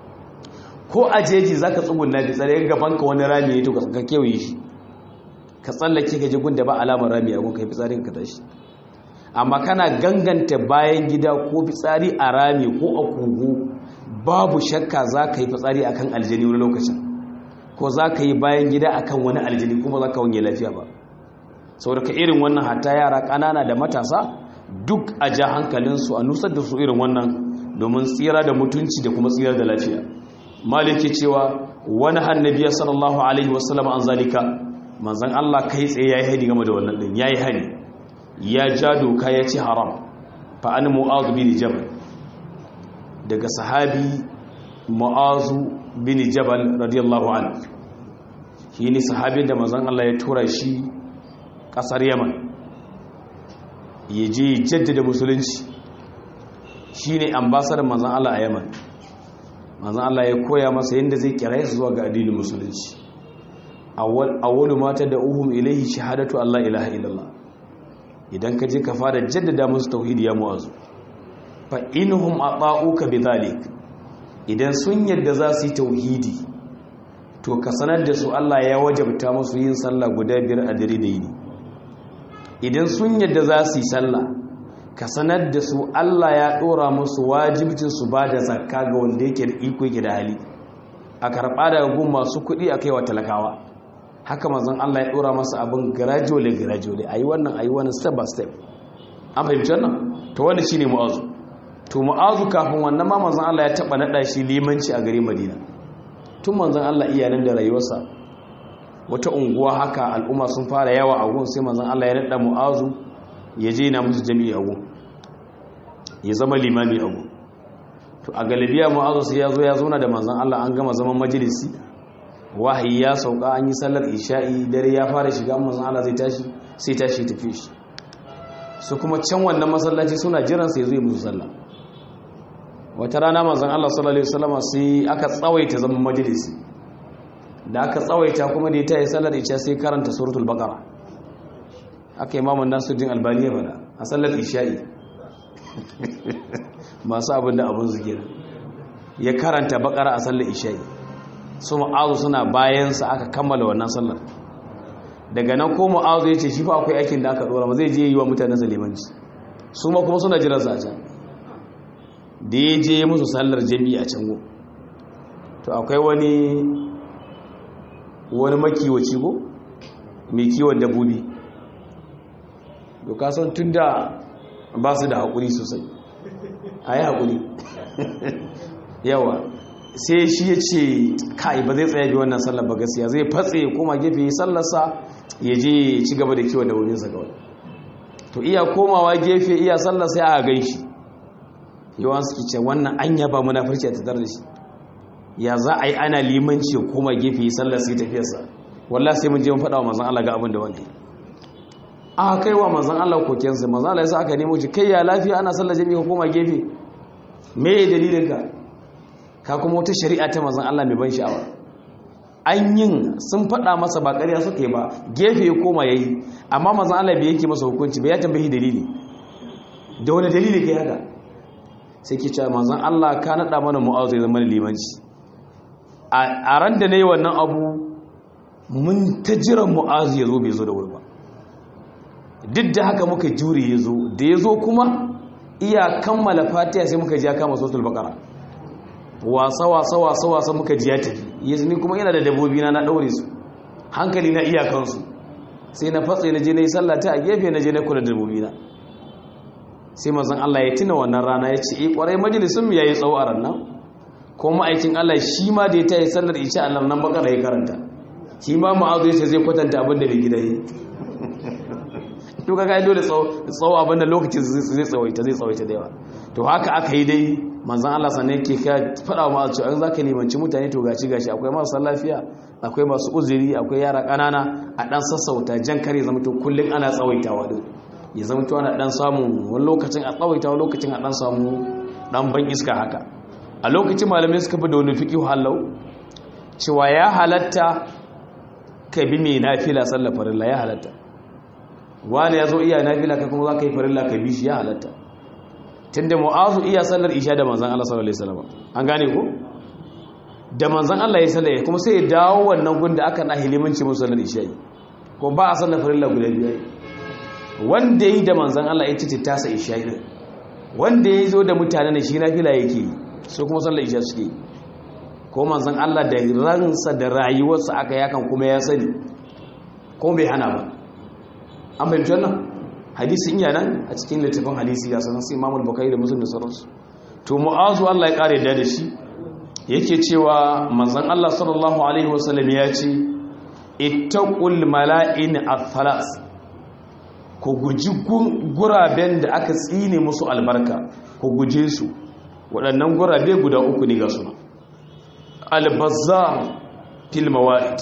Speaker 1: ko a jeji za ka tsugun na fitsari gaban ka wani rami ne to ka kewaye shi ka tsallake ka jigun da ba alamar rami a gunka fitsarin ka tashi amma kana ganganta bayan gida ko fitsari a rami ko a kogo babu shakka za ka yi fitsari akan aljani wani lokacin ko za ka yi bayan gida akan wani aljani kuma za ka wanye lafiya ba saboda ka irin wannan hatta yara ƙanana da matasa duk a ja hankalinsu a nusar da su irin wannan domin tsira da mutunci da kuma tsira da lafiya maliki cewa wani hannabiya sallallahu alaihi wasallam an zalika manzan Allah kai tsaye yayi hani game da wannan din yayi hani ya ja doka ya ce haram fa an mu'azu bin jabal daga sahabi mu'azu bin jabal radiyallahu anhu shi ne sahabin da manzan Allah ya tura shi kasar yaman ya je jaddada musulunci shi ne ambasadar manzan Allah a yaman manzan Allah ya koya masa yadda zai kira su zuwa ga addinin musulunci awwalu mata da uhum ilaihi shahadatu Allah ilaha illallah idan ka je ka fara jaddada musu tauhidi ya mu'azu fa inhum ata'uka bidhalik idan sun yadda za su yi tauhidi to ka sanar da su Allah ya wajabta musu yin sallah guda biyar a dare da yini idan sun yadda za su yi sallah ka sanar da su Allah ya dora musu wajibcin su ba da zakka ga wanda yake da iko yake da hali a karɓa daga gun masu kuɗi a kai wa talakawa haka manzon Allah ya dora masa abin gradually gradually ayi wannan ayi wannan step by step an fahimci wannan to wannan shine mu'azu to mu'azu kafin wannan ma manzon Allah ya taba nada shi limanci a garin Madina tun manzon Allah iyanan da rayuwarsa wata unguwa haka al'umma sun fara yawa a gun sai manzon Allah ya nada mu'azu ya je na musu jami'i a gun ya zama limami a gun to a galibiya mu'azu sai ya zo ya zauna da manzon Allah an gama zaman majalisi wahayi ya sauka an yi sallar isha'i dare ya fara shiga manzon Allah zai tashi sai tashi tafi shi su kuma can wannan masallaci suna jiran sai zai musu sallah wata rana manzon Allah sallallahu alaihi wasallam sai aka tsawaita zaman majalisi da aka tsawaita kuma da ya tayi sallar isha sai karanta suratul baqara aka imamu Nasiruddin Albani ya fada a sallar isha'i masu abin da abin su kenan ya karanta baqara a sallar isha'i su ma'azu suna bayansa aka kammala wannan sallar daga nan ko ma'azu ya ce shi fa akwai aikin da aka dora ma zai je yi wa mutane zalimanci su ma kuma suna jiran sa a can da ya je musu sallar jami'i a can go to akwai wani wani makiwaci go mai kiwon dabbobi doka san tun da ba su da haƙuri sosai a yi haƙuri yawa sai shi ya ce kai ba zai tsaye bi wannan sallar ba gaskiya zai fatse ya koma gefe ya sallarsa ya je ci gaba da kiwon dabbobinsa kawai to iya komawa gefe iya sallar sai aka gan shi yawan suke ce wannan an yaba munafurci a tattar da shi ya za a yi ana limanci ya koma gefe ya sallar sai tafiyarsa wallah sai mun je mun faɗa wa manzon Allah ga abin da wanda aka kai wa manzon Allah kokensa manzon Allah ya sa aka nemo shi kai ya lafiya ana sallar jami'a koma gefe me dalilin ka ka kuma wata shari'a ta manzon Allah mai ban sha'awa an yin sun faɗa masa ba ƙarya suka yi ba gefe ya koma yayi amma manzon Allah bai yake masa hukunci ba ya tambayi dalili da wani dalili kai haka sai ke cewa manzon Allah ka naɗa mana mu'azu ya zama limanci a ran da na yi wannan abu mun ta jiran mu'azu ya zo bai zo da wuri ba duk da haka muka jure ya zo da ya zo kuma iya kammala fatiha sai muka ji ya kama sosul bakara wasa wasa wasa wasa muka ji ya tafi yanzu ni kuma yana da dabbobi na na daure su hankali na iyakansu sai na fatsa na je na yi sallata a gefe na je na kula da dabbobi na sai mazan Allah ya tuna wannan rana ya ce eh kwarai majalisun mu yayi tsawo a rannan ko ma'aikin Allah shi ma da ya tayi sallar isha Allah nan bakara ya karanta shi ma ma'azu ya ce zai kwatanta abin da bai gida yi to kaga ai dole tsawo abin da lokacin zai tsawaita zai tsawaita da yawa to haka aka yi dai manzon Allah sannan yake ka faɗa wa ma'azu an zaka limanci mutane to gashi gashi akwai masu lafiya akwai masu uzuri akwai yara ƙanana a dan sassauta jan kare zama to kullun ana tsawaitawa din ya zama to ana dan samu wani lokacin a tsawaita wani lokacin a dan samu dan ban iska haka a lokacin malamai suka fi da wani fiqh halau cewa ya halatta ka bi mai nafila sallar farilla ya halatta wani ya zo iya nafila ka kuma za ka yi farilla ka bi shi ya halatta tunda mu'azu iya sallar isha da manzan Allah sallallahu alaihi wasallam an gane ko da manzan Allah ya sallar kuma sai ya dawo wannan gunda aka na hilimanci musu sallar isha ko ba a sallar farilla guda biyar wanda yi da manzan Allah ya cice tasa isha din wanda ya zo da mutane ne shi nafila yake so kuma sallar isha suke ko manzan Allah da ransa da rayuwarsa aka yakan kuma ya sani ko bai hana ba an fahimci wannan hadisi iya nan a cikin littafin hadisi ya sanar sai imamul bukai da musulun da sauransu to mu'azu Allah ya kare da da shi yake cewa manzon Allah sallallahu alaihi wasallam ya ce ittaqul mala'in al-thalas ku guji guraben da aka tsine musu albarka ku guje su waɗannan gurabe guda uku ne ga suna al-bazzar fil mawa'id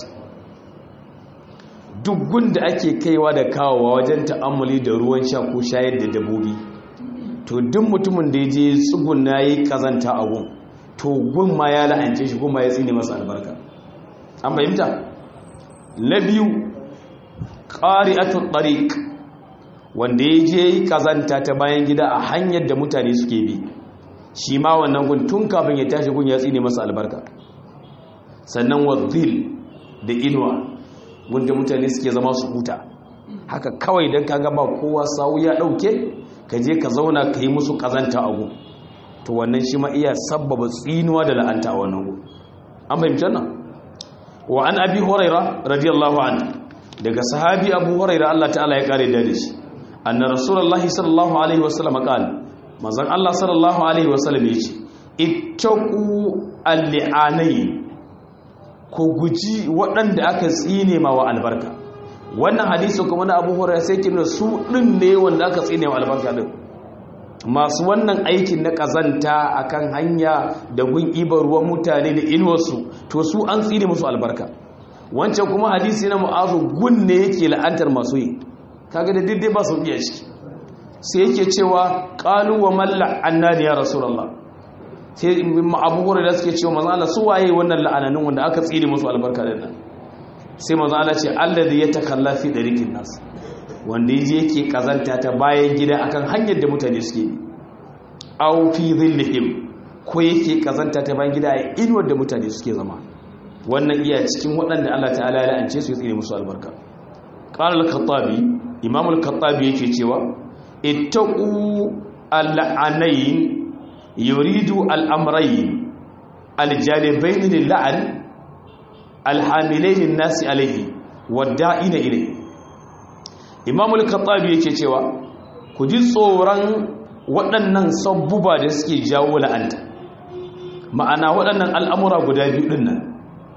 Speaker 1: duk gunda ake kaiwa da kawowa wajen ta'ammuli da ruwan sha ko shayar da dabobi to duk mutumin da ya je tsugun na yi kazanta a gun to gun ma ya la'ance shi kuma ya tsine masa albarka an fahimta na biyu ƙari'atun ɗariƙ wanda ya je yi kazanta ta bayan gida a hanyar da mutane suke bi shi ma wannan gun tun kafin ya tashi gun ya tsine masa albarka sannan wazil da inuwa wanda mutane suke zama su huta haka kawai don kaga ba kowa sawu ya dauke ka je ka zauna ka yi musu kazanta abu to wannan shi ma iya sabbaba tsinuwa da la'anta a wannan gu an fahimci nan wa an abi huraira radiyallahu anhu daga sahabi abu huraira Allah ta'ala ya kare da shi anna rasulullahi sallallahu alaihi wasallam qala manzon Allah sallallahu alaihi wasallam yace ittaqu al-li'anayn ko guji waɗanda aka tsine ma wa albarka wannan hadisi kuma na abu hurairah sai kin su ɗin ne wanda aka tsine wa albarka din masu wannan aikin na kazanta akan hanya da gun ibar ruwan mutane da inuwarsu to su an tsine musu albarka wancan kuma hadisi na mu'azu gun ne yake la'antar masu yi kaga da diddai ba su iya ciki sai yake cewa qalu wa malla annani ya rasulullah sai abubuwan da suke cewa manzo Allah su waye wannan la'ananin wanda aka tsire musu albarka din nan sai manzo Allah ce alladhi yatakalla fi dariqin nas wanda yaje yake kazanta ta bayan gida akan hanyar da mutane suke bi aw fi dhillihim ko yake kazanta ta bayan gida a inuwar da mutane suke zama wannan iya cikin waɗanda Allah ta'ala ya la'ance su ya tsire musu albarka qala al-khattabi imam al-khattabi yake cewa ittaqu al-la'anayn يريد الأمرين الجانبين للعن الحاملين الناس عليه والدائن إليه إمام الخطابي yake cewa ku ji tsoron waɗannan sabbuba da suke jawo la'anta ma'ana waɗannan al'amura guda biyu ɗin nan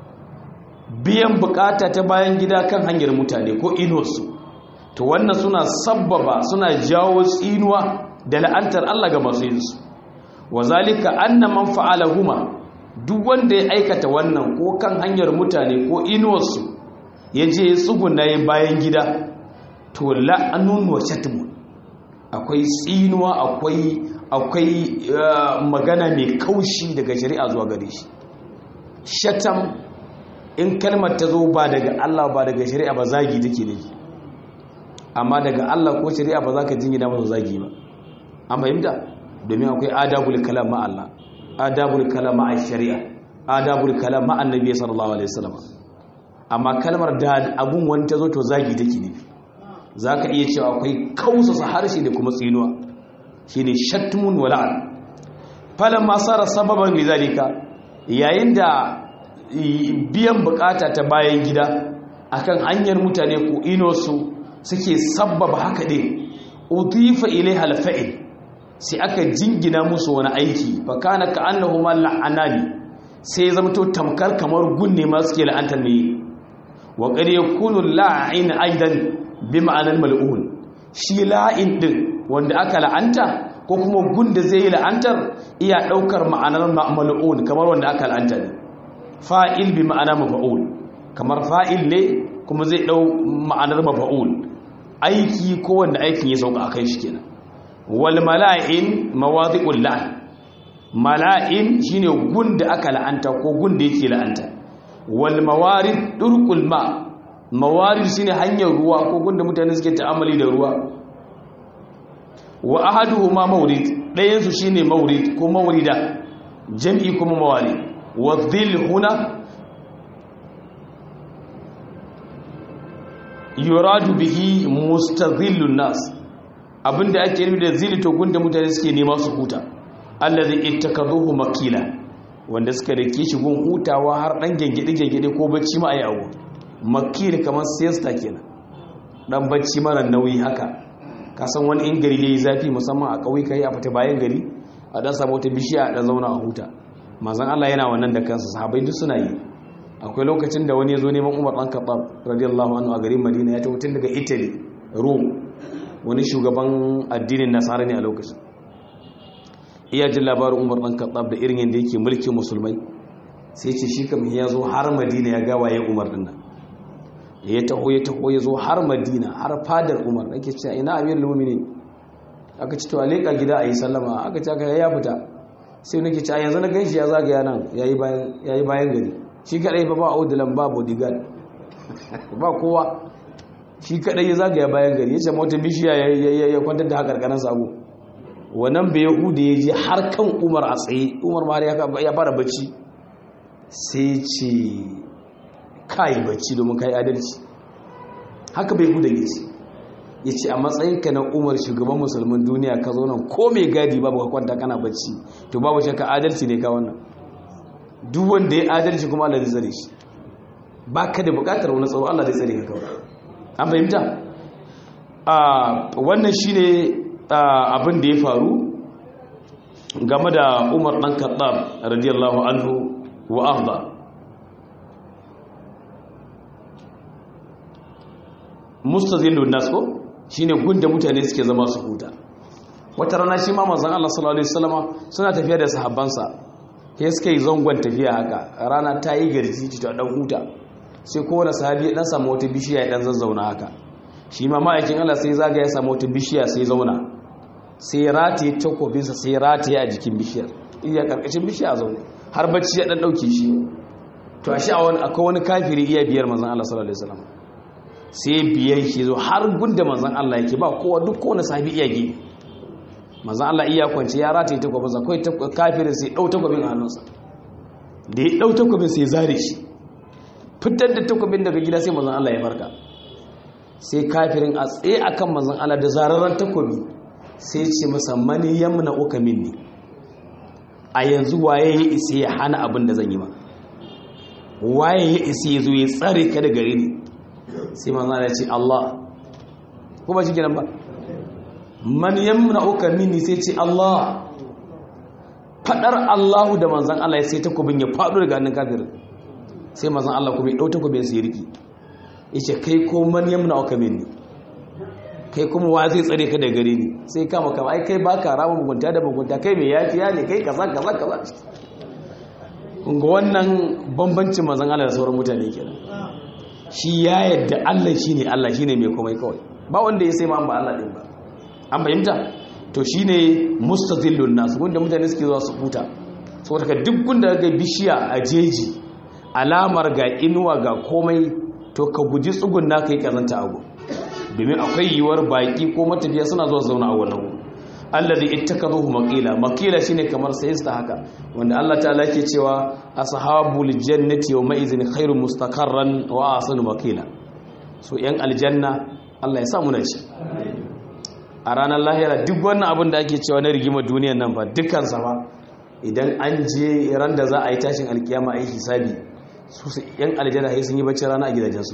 Speaker 1: biyan bukata ta bayan gida kan hanyar mutane ko inuwarsu to wannan suna sabbaba suna jawo tsinuwa da la'antar Allah ga masu yinsu wa zalika anna man fa'alahuma duk wanda ya aikata wannan ko kan hanyar mutane ko inuwarsu ya je tsuguna ya bayan gida to la'anun wa shatmun akwai tsinuwa akwai akwai magana mai kaushi daga shari'a zuwa gare shi shatam in kalmar ta zo ba daga Allah ba daga shari'a ba zagi take ne amma daga Allah ko shari'a ba za ka jingina masa zagi ba an fahimta domin akwai adabul kalam ma Allah adabul kalam ma shari'a adabul kalam ma annabi sallallahu alaihi wasallam amma kalmar da abun wani ta zo to zagi take ne za ka iya cewa akwai kausasa harshe da kuma tsinuwa shi ne shatmun wala'an falon masara sababan rizalika yayin da biyan bukata ta bayan gida akan hanyar mutane ko inosu suke sababa haka ɗin utifa ilai halfa'il sai aka jingina musu wani aiki fakana ka annahu ma la'anani sai ya zamto tamkar kamar gunne ma suke la'antar ne wa qad yakunu la'in aidan bi ma'anar mal'un shi la'in din wanda aka la'anta ko kuma gunda zai yi la'antar iya daukar ma'anar mal'un kamar wanda aka la'anta ne fa'il bi ma'ana mafa'ul kamar fa'il ne kuma zai dau ma'anar mafa'ul aiki ko wanda aikin ya sauka akan shi kenan wal mala'in mawadi'ul la'n mala'in shine gunda aka la'anta ko gunda yake la'anta wal mawarid durqul ma' mawarid shine hanyar ruwa ko gunda mutane suke ta'amali da ruwa wa ahaduhuma mawrid dayan su shine mawrid ko mawrida jam'i kuma mawari wa dhil huna yuradu bihi mustadhillun nas abinda ake nufi da zil to gunda mutane suke nema su huta allazi ittakazuhu makila wanda suka rike shi gun hutawa har dan gengede gengede ko bacci ma ayi abu makil kamar siesta kenan dan bacci mara nauyi haka ka san wani in gari yayi zafi musamman a kauyuka yi a fita bayan gari a dan samu wata bishiya a dan zauna a huta manzon Allah yana wannan da kansa sahabbai duk suna yi akwai lokacin da wani ya zo neman Umar dan Khattab radiyallahu anhu a garin Madina ya tafi tun daga Italy Rome wani shugaban addinin Nasara ne a lokacin iya jin labarin Umar dan Khattab da irin yadda yake mulkin musulmai sai ce shi kam ya zo har Madina ya ga waye Umar din nan ya taho ya taho ya zo har madina har fadar umar ake cewa ina amir lumini aka ci to a leƙa gida a yi sallama aka ci aka ya fita sai nake ci a yanzu na gan shi ya zagaya nan ya yi bayan gari shi kaɗai ba ba audulan ba bodyguard ba kowa shi kaɗai ya zagaya bayan gari ya ce mota bishiya ya kwantar da haka ƙarƙarar sabo wannan bai yahuda ya je har kan umar a tsaye umar ma ya fara bacci sai ce kayi bacci domin kayi adalci haka bai huda ne ya ce a matsayinka na umar shugaban musulmin duniya ka zo nan ko mai gadi babu ka kwanta kana bacci to babu shakka adalci ne ka wannan duk wanda ya adalci kuma Allah zai tsare shi ba ka da bukatar wani tsaro Allah zai tsare ka kawai an fahimta wannan shine abin da ya faru game da umar ɗan kaɗab radiyallahu anhu wa arda mustazillun nas ko shine gunda mutane suke zama su huta wata rana shi ma manzon Allah sallallahu alaihi wasallama suna tafiya da sahabbansa sai suka yi zangon tafiya haka rana ta yi garji ta dan huta sai kowane sahabi ya dan samu wata bishiya ya dan zazzauna haka shi ma ma'aikin Allah sai zaga ya samu wata bishiya sai zauna sai rataye takobinsa sai rataye a jikin bishiyar iya karkashin bishiya zaune har bacci ya dan dauke shi to a shi akwai wani kafiri iya biyar manzon Allah sallallahu alaihi wasallam sai biyan shi zo har gunda manzan Allah yake ba kowa duk kowane sahabi iya gini manzan Allah iya kwanci ya rataye takwabinsa kawai kafirin sai ɗau takwabin hannunsa da ya ɗau takwabin sai zare shi fitar da takwabin daga gida sai manzan Allah ya farka sai kafirin a tsaye akan manzan Allah da zararren takwabi sai ce masa mani yamna uka minni a yanzu waye ya isa ya hana abin da zan yi ma waye ya isa ya zo ya tsare ka da gare ni sai manzan ya ce Allah ko ba shi kenan ba man yamna'uka minni sai ce Allah fadar Allahu da manzan Allah ya sai takobin ya faɗo daga hannun kafirin sai manzan Allah kuma ya ɗau takobin sai ya riki yace kai ko man yamna'uka minni kai kuma wa zai tsare ka da gare ni sai kama kama ai kai baka rama mugunta da mugunta kai mai yafiya ne kai kaza kaza kaza ga wannan bambancin manzan Allah da sauran mutane kenan shi ya yadda Allah shi ne Allah shi ne mai komai kawai ba wanda ya sai ma ba Allah ɗin ba an fahimta to shine mustazillun nas wanda mutane suke zuwa su huta saboda ka duk gunda ga bishiya a jeji alamar ga inuwa ga komai to ka guji tsugun na kai kazanta abu domin akwai yiwuwar baki ko matafiya suna zuwa zauna a wannan alladhi ittakazuhu maqila maqila shine kamar sayista haka wanda Allah ta'ala yake cewa ashabul jannati yawma idhin khairu mustaqarran wa ahsanu maqila so yan aljanna Allah ya sa mu ci a ranar lahira duk wannan abin da ake cewa na rigimar duniyar nan fa dukkan sa fa idan an je ran da za a yi tashin alkiyama ai hisabi su yan aljanna sai sun yi bacci rana a gidajensu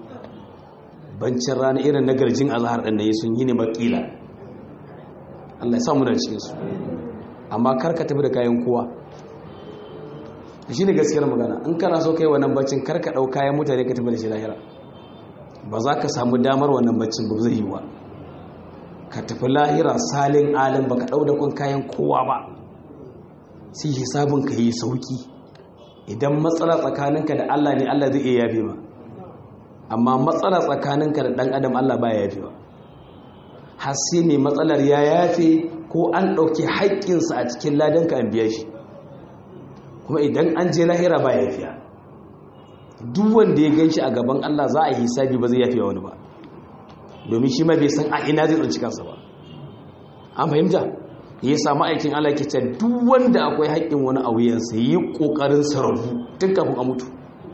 Speaker 1: bancin rana irin na garjin azhar din da sun yi ne maqila Allah ya samu da cikin su amma kar ka tafi da kayan kowa shi ne gaskiyar magana in kana so kai wannan baccin kar ka dau kayan mutane ka tafi da shi lahira ba za ka samu damar wannan baccin ba zai yi wa ka tafi lahira salin alim ba ka dau da kun kayan kowa ba sai hisabin ka yi sauki idan matsala tsakaninka da Allah ne Allah zai iya yafe ma amma matsala tsakaninka da dan adam Allah baya yafe ba har sai mai matsalar ya yafe ko an ɗauki haƙƙinsa a cikin ladanka an biya shi kuma idan an je lahira ba yafiya duk wanda ya ganshi a gaban Allah za a yi hisabi ba zai yafiya wani ba domin shi ma bai san a ina zai tsinci kansa ba an fahimta ya samu aikin Allah ke ce duk wanda akwai haƙƙin wani a wuyansa yi ƙoƙarin sarrafu tun kafin a mutu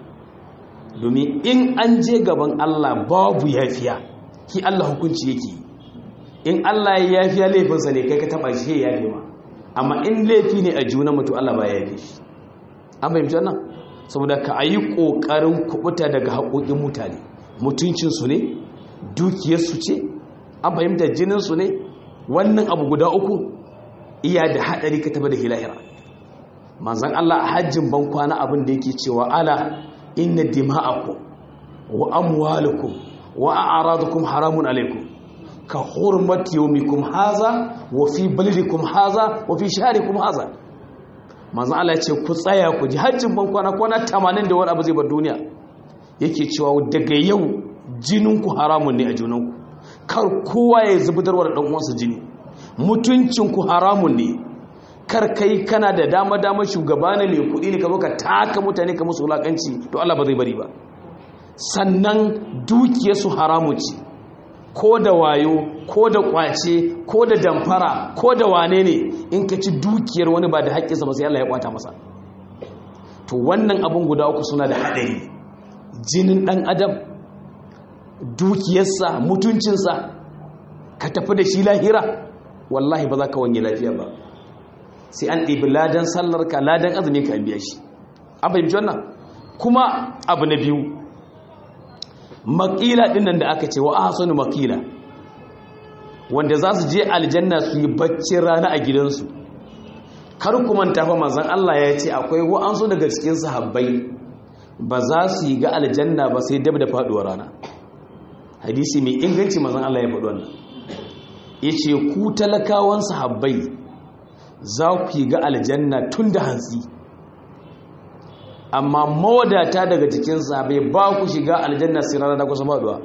Speaker 1: domin in an je gaban Allah babu yafiya ki Allah hukunci yake yi in Allah ya yafiya laifinsa ne kai ka taba shi ya yafi ma amma in laifi ne a juna mutu Allah ba ya yafi shi an fahimci wannan saboda ka ayi kokarin kubuta daga haƙoƙin mutane mutuncin su ne dukiyar su ce an fahimta jinin su ne wannan abu guda uku iya da hadari ka taba da hilahira manzon Allah a hajjin ban kwana abin da yake cewa ala inna dima'akum wa amwalukum wa a'radukum haramun alaikum ka hurmati yawmikum haza wa fi baladikum haza wa fi shahrikum haza manzo Allah ya ce ku tsaya ku ji hajjin ban kwana kwana 80 da wani abu zai bar duniya yake cewa daga yau jinin ku haramun ne a junanku kar kowa ya zubudarwa da dan uwansa jini mutuncin ku haramun ne kar kai kana da dama dama shugaba ne mai kuɗi ne ka zo ka taka mutane ka musu wulakanci to Allah ba zai bari ba sannan dukiyarsu haramun ce ko da wayo ko da kwace ko da damfara ko da wane ne in ka ci dukiyar wani ba da haƙƙinsa ba sai Allah ya kwata masa to wannan abin guda uku suna da haɗari jinin ɗan adam dukiyarsa mutuncinsa ka tafi da shi lahira wallahi ba za ka wanye lafiya ba sai an ɗibi ladan sallarka ladan azumi ka biya shi an fahimci wannan kuma abu na biyu makila dinnan da aka ce wa ahsanu makila wanda za su je aljanna su yi baccin rana a gidansu kar ku manta fa manzon Allah ya ce akwai wa'ansu daga cikin sahabbai ba za su yi ga aljanna ba sai dab da faduwar rana hadisi mai inganci manzon Allah ya faɗi wannan yace ku talakawan sahabbai za ku yi ga aljanna tun da hantsi amma mawadata daga cikinsa bai ba ku shiga aljanna sai rana da kusa faduwa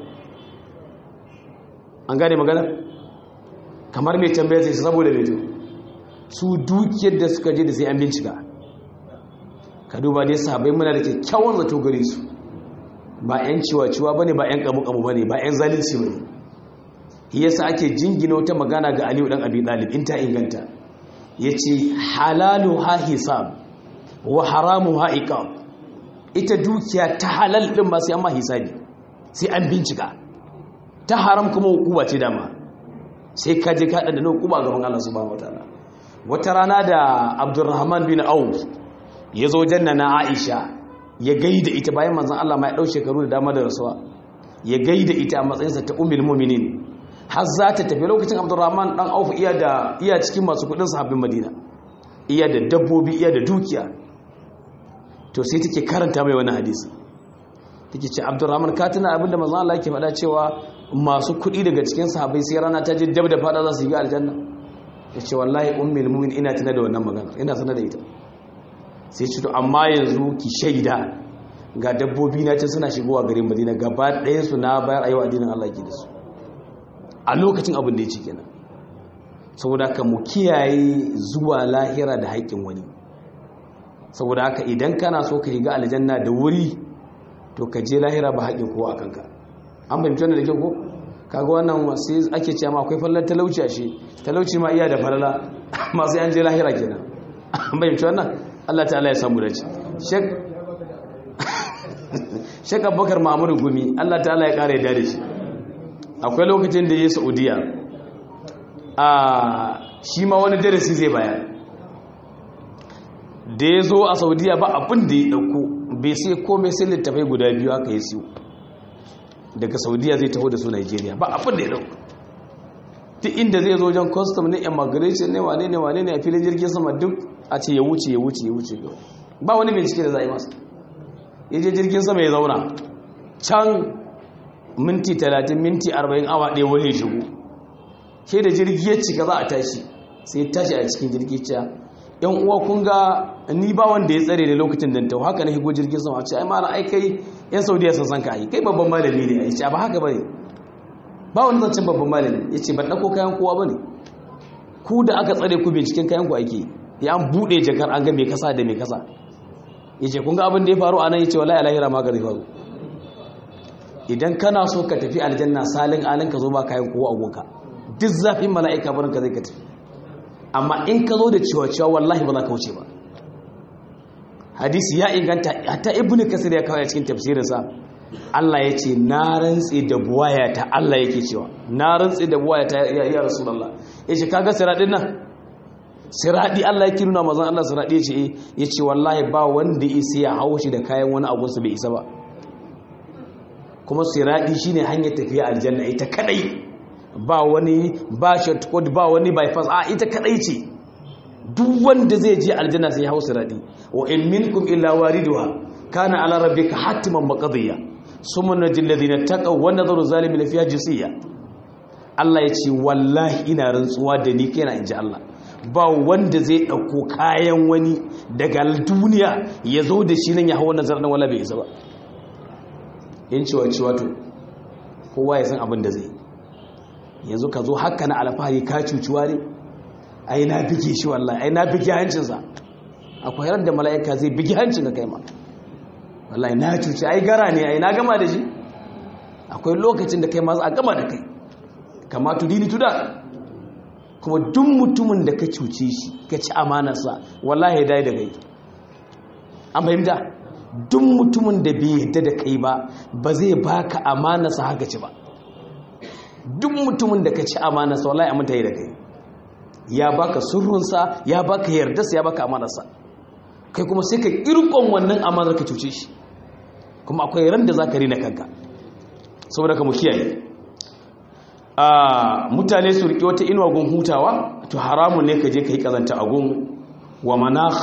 Speaker 1: an gane magana kamar mai tambaya sai saboda mai su dukiyar da suka je da sai an bincika ka duba dai sabai muna da kyakkyawan zato gare su ba 'yan ciwa-ciwa ba ne ba 'yan kamu-kamu ba ne ba 'yan zalunci ba ne yasa ake jingina wata magana ga aliyu dan abi dalib in ta inganta ya ce halalu ha hisab wa haramu ha iqab ita dukiya ta halal din ba sai an ma hisabi sai an bincika ta haram kuma hukuma ce dama sai ka je ka da nan hukuma gaban Allah subhanahu wataala wata rana da Abdurrahman bin Auf ya zo janna na Aisha ya gaida ita bayan manzon Allah ma ya dau shekaru da dama da rasuwa ya gaida ita a matsayinsa ta ummul mu'minin har za ta tafi lokacin Abdurrahman dan Auf iya da iya cikin masu kudin sahabbin Madina iya da dabbobi iya da dukiya to sai take karanta mai wani hadisi take ce abdurrahman ka tuna abinda manzon Allah yake faɗa cewa masu kuɗi daga cikin sahabbai sai rana ta je dab da fada za su yi aljanna yace wallahi ummul mu'min ina tuna da wannan magana ina sanar da ita sai ce to amma yanzu ki shaida ga dabbobi na ta suna shigowa garin Madina gaba ɗayan su na bayar ayyuka addinin Allah ke da su a lokacin abin da ya ce kenan saboda haka mu kiyaye zuwa lahira da haƙƙin wani saboda haka idan kana so ka shiga aljanna da wuri to ka je lahira ba haƙƙin kowa a kanka an fahimci wannan da kyau ko kaga wannan sai ake cewa akwai fallar talauci a shi talauci ma iya da falala masu yan je lahira kenan an fahimci wannan Allah ta'ala ya samu dace shek shek abubakar ma'amuru gumi Allah ta'ala ya ƙara yadda da shi akwai lokacin da ya yi saudiya a shi ma wani darasi zai bayar da ya zo a saudiya ba abin da ya ɗauko bai sai komai sai littafai guda biyu aka yi siyo daga saudiya zai taho da su nigeria ba abin da ya ɗauko duk inda zai zo wajen custom ne immigration ne wane ne wane ne a filin jirgin sama duk a ce ya wuce ya wuce ya wuce ba wani bincike da za a yi masa ya je jirgin sama ya zauna can minti 30 minti 40 awa ɗaya wani ya shigo ke da jirgi ya cika za a tashi sai tashi a cikin jirgi cewa yan uwa kun ga ni ba wanda ya tsare da lokacin da ta haka na higo jirgin sama ce ai ma ai kai yan saudiya sun san ka ai kai babban malami ne ai ce ba haka bane ba wani zancen babban malami ya ce ban ɗauko kayan kowa bane ku da aka tsare ku binciken kayan ku ake ya an buɗe jakar an ga mai kasa da mai kasa ya ce kun ga abin da ya faru a nan ya ce wallahi alahira ma ga zai faru idan kana so ka tafi aljanna salin alin ka zo ba kayan kowa a gonka duk zafin mala'ika barin ka zai ka tafi amma in ka zo da cewa cewa wallahi ba za ka wuce ba hadisi ya inganta hatta ibnu kasir ya kawo cikin tafsirinsa Allah ya ce na rantse da buwaya ta Allah yake cewa na rantse da buwaya ta ya, ya rasulullah ya ce kaga siradin nan siradi Allah yake nuna mazan Allah siradi ya ce ya ce wallahi ba wanda isa ya hau shi da kayan wani abunsa bai isa ba kuma siradi shine hanyar tafiya aljanna ita kadai ba wani ba shortcut ba wani bypass a ita kadai ce duk wanda zai je aljanna sai ya hau siradi wa in minkum illa wariduha kana ala rabbika hatiman maqdiya summa najil ladina taqaw wa nadharu zalimin fiha jisiya Allah ya ce wallahi ina rantsuwa da ni kaina inji Allah ba wanda zai dauko kayan wani daga duniya ya zo da shi nan ya hawo nazarin wala bai isa ba in ciwa ciwa to kowa ya san abin da zai yanzu ka zo haka na alfahari ka cuciwa ne ai na bige shi wallahi ai na bige hancinsa akwai ran da mala'ika zai bige hancin ka kai ma wallahi na cuci ai gara ne ai na gama da shi akwai lokacin da kai ma za a gama da kai kama tudini tuda kuma duk mutumin da ka cuce shi ka ci amanarsa wallahi ya dai da kai an fahimta duk mutumin da bai yadda da kai ba ba zai baka amanarsa haka ci ba duk mutumin da ka ci amanarsa wallahi aminta yi da kai ya baka surrunsa ya baka yardarsa ya baka amanarsa kai kuma sai ka kirkon wannan amanar ka cuce shi kuma akwai ran da za ka rina kanka saboda ka mu kiyaye a mutane su riƙe wata inuwa gun hutawa to haramun ne ka je ka yi ƙazanta a gun wa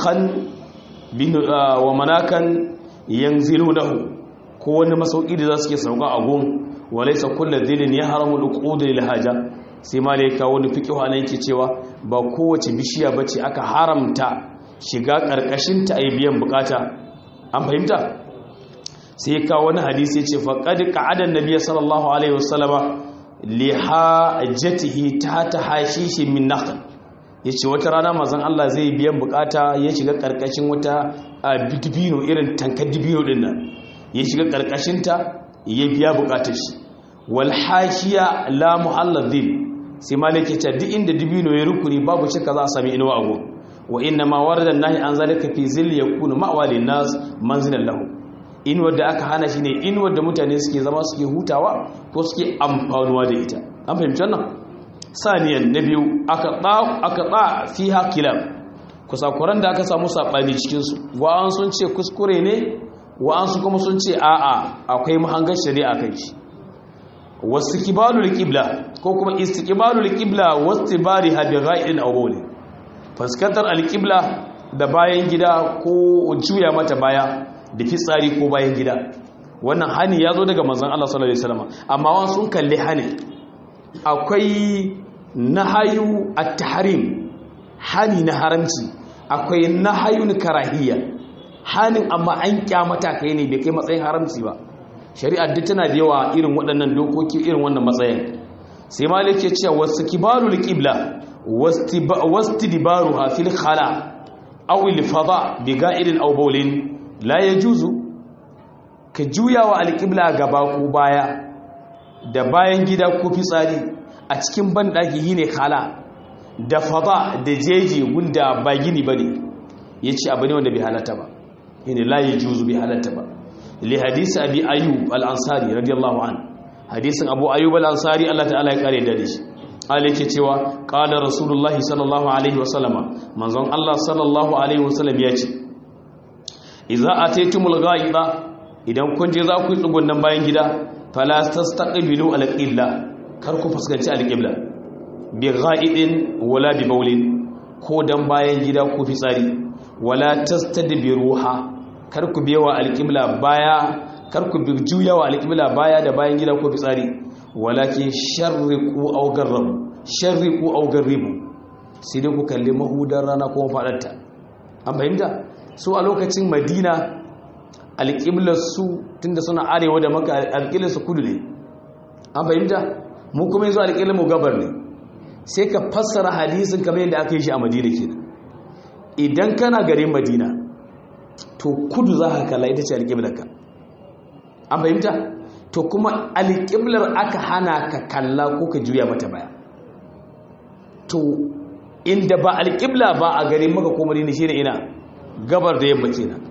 Speaker 1: manakan yanzilu lahu ko wani masauki da za su ke sauka a gun walaisa kullu dhilin ya haramu duqud lil haja sai malaika wani fiqhu anan yake cewa ba kowace bishiya bace aka haramta shiga karkashin ta ayi biyan bukata an fahimta sai ya kawo wani hadisi yace faqad qa'ada an-nabiy sallallahu alaihi wasallama li hajatihi tahta hashishi min nakhl yace wata rana manzon Allah zai biyan bukata ya shiga karkashin wata dibino irin tankar dibino din nan ya shiga karkashin ta ya biya bukatar shi wal hashiya la muhalladin sai malike ta duk inda dibino ya rukuni babu shakka za a sami inuwa ago wa inna ma warada nahi an zalika fi zilli yakunu ma'wali nas manzilan lahu inuwar da aka hana shi ne inuwar da mutane suke zama suke hutawa ko suke amfanuwa da ita an fahimci wannan saniyan na biyu aka ɗa aka ɗa fi hakila kusakuran da aka samu saɓani cikinsu wa'an sun ce kuskure ne wa'ansu kuma sun ce a'a akwai mahangar shari'a kai shi wasu kibalul qibla ko kuma istiqbalul qibla wastibari hadi ghaidin aw bawli fuskantar alqibla da bayan gida ko juya mata baya da fitsari ko bayan gida wannan hani ya zo daga manzon Allah sallallahu alaihi wasallam amma wan sun kalli hani akwai nahayu at-tahrim hani na haramci akwai nahayun karahiyya hanin amma an kyamata kai ne bai kai matsayin haramci ba shari'ar duk tana da yawa irin waɗannan dokoki irin wannan matsayin sai malik ya ce wasu kibarul qibla واستدبارها في الخلاء أو الفضاء بغائر أو بول لا يجوز كجويا والقبلة غباكو بايا da bayan gida ko fitsari a cikin banɗaki yi ne khala da fada da jeji gunda ba gini ba ne ya ce abu ne wanda bai halatta ba yi ne layi juzu bai halatta ba li hadisi abi ayyub al-ansari radiyallahu an hadisin abu ayyub al-ansari Allah ta'ala ya kare da shi Allah yake cewa qala rasulullah sallallahu alaihi wasallama manzon Allah sallallahu alaihi wasallam ya ce idza ataytumul ghaida idan kun je za ku yi tsugunnan bayan gida fala tastaqbilu al-qibla kar ku fuskanci al-qibla bi ghaidin wala bi bawlin ko dan bayan gida ko fitsari wala tastadbiruha kar ku biyawa al-qibla baya kar ku juyawa al-qibla baya da bayan gida ko fitsari walakin sharriqu aw garrabu sharriqu aw garribu sai dai ku kalli mahudar rana ko fadarta an fahimta su a lokacin madina alƙiblar su tunda suna arewa da maka alƙiblar su kudu ne an fahimta mu kuma yanzu alƙiblar mu gabar ne sai ka fassara hadisin kamar yadda aka yi shi a madina kenan idan kana garin madina to kudu za ka kalla ita ce alƙiblar ka an fahimta to kuma alƙiblar aka hana ka kalla ko ka juya mata baya to inda ba alƙibla ba a garin maka ko madina shi ne ina gabar da yamma kenan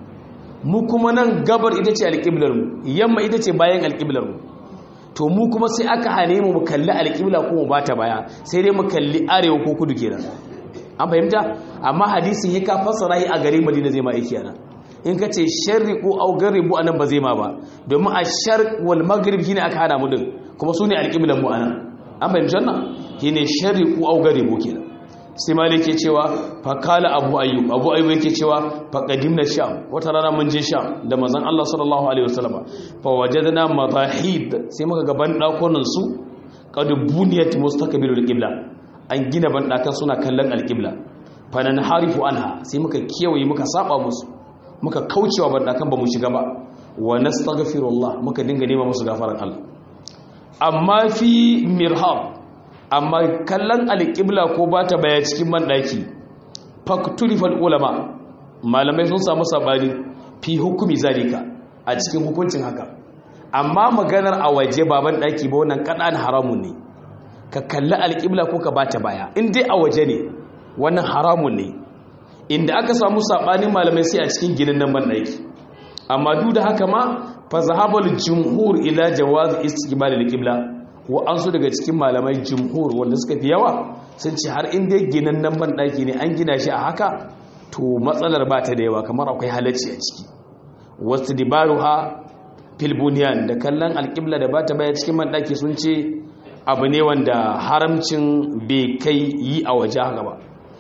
Speaker 1: mu kuma nan gabar ita ce alƙiblar mu yamma ita ce bayan alƙiblar mu to mu kuma sai aka hane mu mu kalli alƙibla ko mu bata baya sai dai mu kalli arewa ko kudu kenan an fahimta amma hadisin ya ka fassara shi a garin madina zai ma aiki ana in ka ce sharriqu aw garibu anan ba zai ma ba domin a sharq wal maghrib shine aka hana mu din kuma su ne alƙiblan mu anan an fahimci wannan shine sharriqu aw garibu kenan sai malik ke cewa fakala abu ayyub abu ayyub yake cewa faqadimna sham wata rana mun je sham da manzon Allah sallallahu alaihi wasallam fa wajadna madahid sai muka ga ban dakunan su qad buniyat mustaqbilul qibla an gina ban dakan suna kallon alqibla fa nan harifu anha sai muka kewaye muka saba musu muka kaucewa ban dakan ba mu shiga ba wa nastaghfirullah muka dinga nema musu gafaran Allah amma fi mirhab amma kallon alƙibla ko ba ta baya cikin banɗaki faktulifal ulama malamai sun samu sabani fi hukumi zalika a cikin hukuncin haka amma maganar a waje ba banɗaki ba wannan kaɗan haramun ne ka kalli alƙibla ko ka ba ta baya in dai a waje ne wannan haramun ne inda aka samu saɓanin malamai sai a cikin ginin nan banɗaki amma duk da haka ma fa zahabal jumhur ila jawaz istiqbal al-qibla wa'ansu daga cikin malamai jumhur wanda suka fi yawa sun ce har inda ginan nan banɗaki ne an gina shi a haka to matsalar ba ta da yawa kamar akwai halacci a ciki wasu dibaru ha filbuniyan da kallon alƙibla da ba ta baya cikin banɗaki sun ce abu ne wanda haramcin bai kai yi a waje haka ba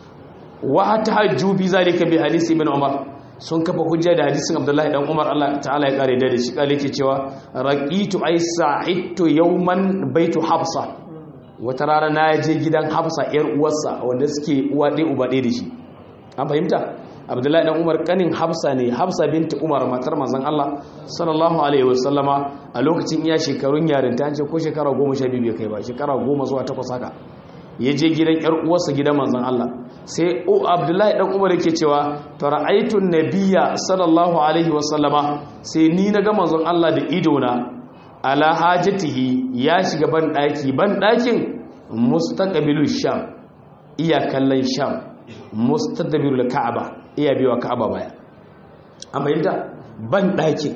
Speaker 1: wa ta hajju bi zalika bi hadisi ibn umar sun kafa hujja da hadisin abdullahi dan umar Allah ta'ala ya kare da shi kale ke cewa raqitu ay sa'idtu yawman baitu hafsa wata rana na je gidan hafsa yar uwarsa wanda suke uwa ɗaya uba ɗaya da shi an fahimta abdullahi dan umar kanin hafsa ne hafsa binti umar matar manzon Allah sallallahu alaihi wasallama a lokacin iya shekarun yarinta ce ko shekara goma sha biyu bai kai ba shekara goma zuwa takwas haka ya je gidan yar uwarsa gidan manzon Allah sai o abdullahi dan umar yake cewa fara'aitu nabiyya sallallahu alaihi wasallama sai ni na ga manzon Allah da ido na ala hajatihi ya shiga ban daki ban dakin mustaqbilul sham iya kallon sham mustadbirul ka'aba iya biwa ka'aba baya amma yanda ban dakin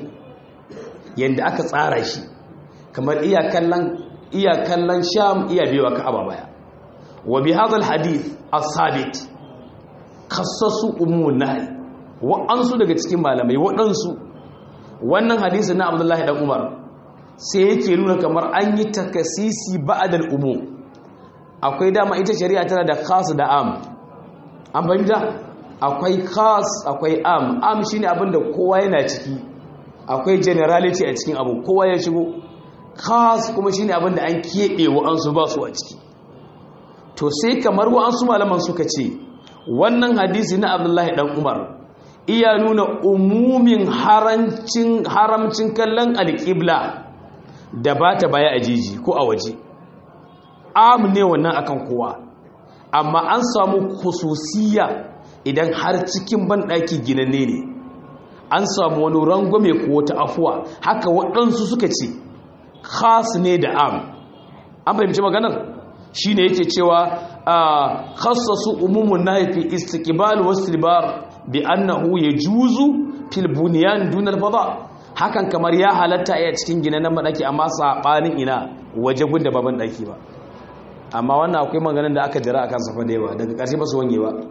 Speaker 1: yanda aka tsara shi kamar iya kallon iya kallon sham iya biwa ka'aba baya وبهذا الحديث الثابت خصصوا ummun nahi wa'ansu daga cikin malamai waɗansu wannan hadisi na Abdullahi dan Umar sai yake nuna kamar an yi takasisi ba'dal umum akwai dama ita shari'a tana da khas da am an fahimta akwai khas akwai am am shine abinda kowa yana ciki akwai generality a cikin abu kowa ya shigo khas kuma shine abinda an keɓe wa'ansu ba su a ciki to sai kamar wa'ansu malaman suka ce wannan hadisi na abdullahi dan umar iya nuna umumin haramcin kallon alƙibla da ba ta baya a jiji ko a waje am ne wannan akan kowa amma an samu khususiya idan har cikin banɗaki ginanne ne an samu wani rangwame ko wata afuwa haka waɗansu suka ce khas ne da am an fahimci maganar shi ne yake cewa khassasu umumun nahi fi istiqbal wasribar bi annahu yajuzu fil bunyan dun al fada hakan kamar ya halatta a cikin ginanan madaki amma sabanin ina waje gunda baban daki ba amma wannan akwai maganar da aka jira akan safa da yawa daga ƙarshe ba su wange ba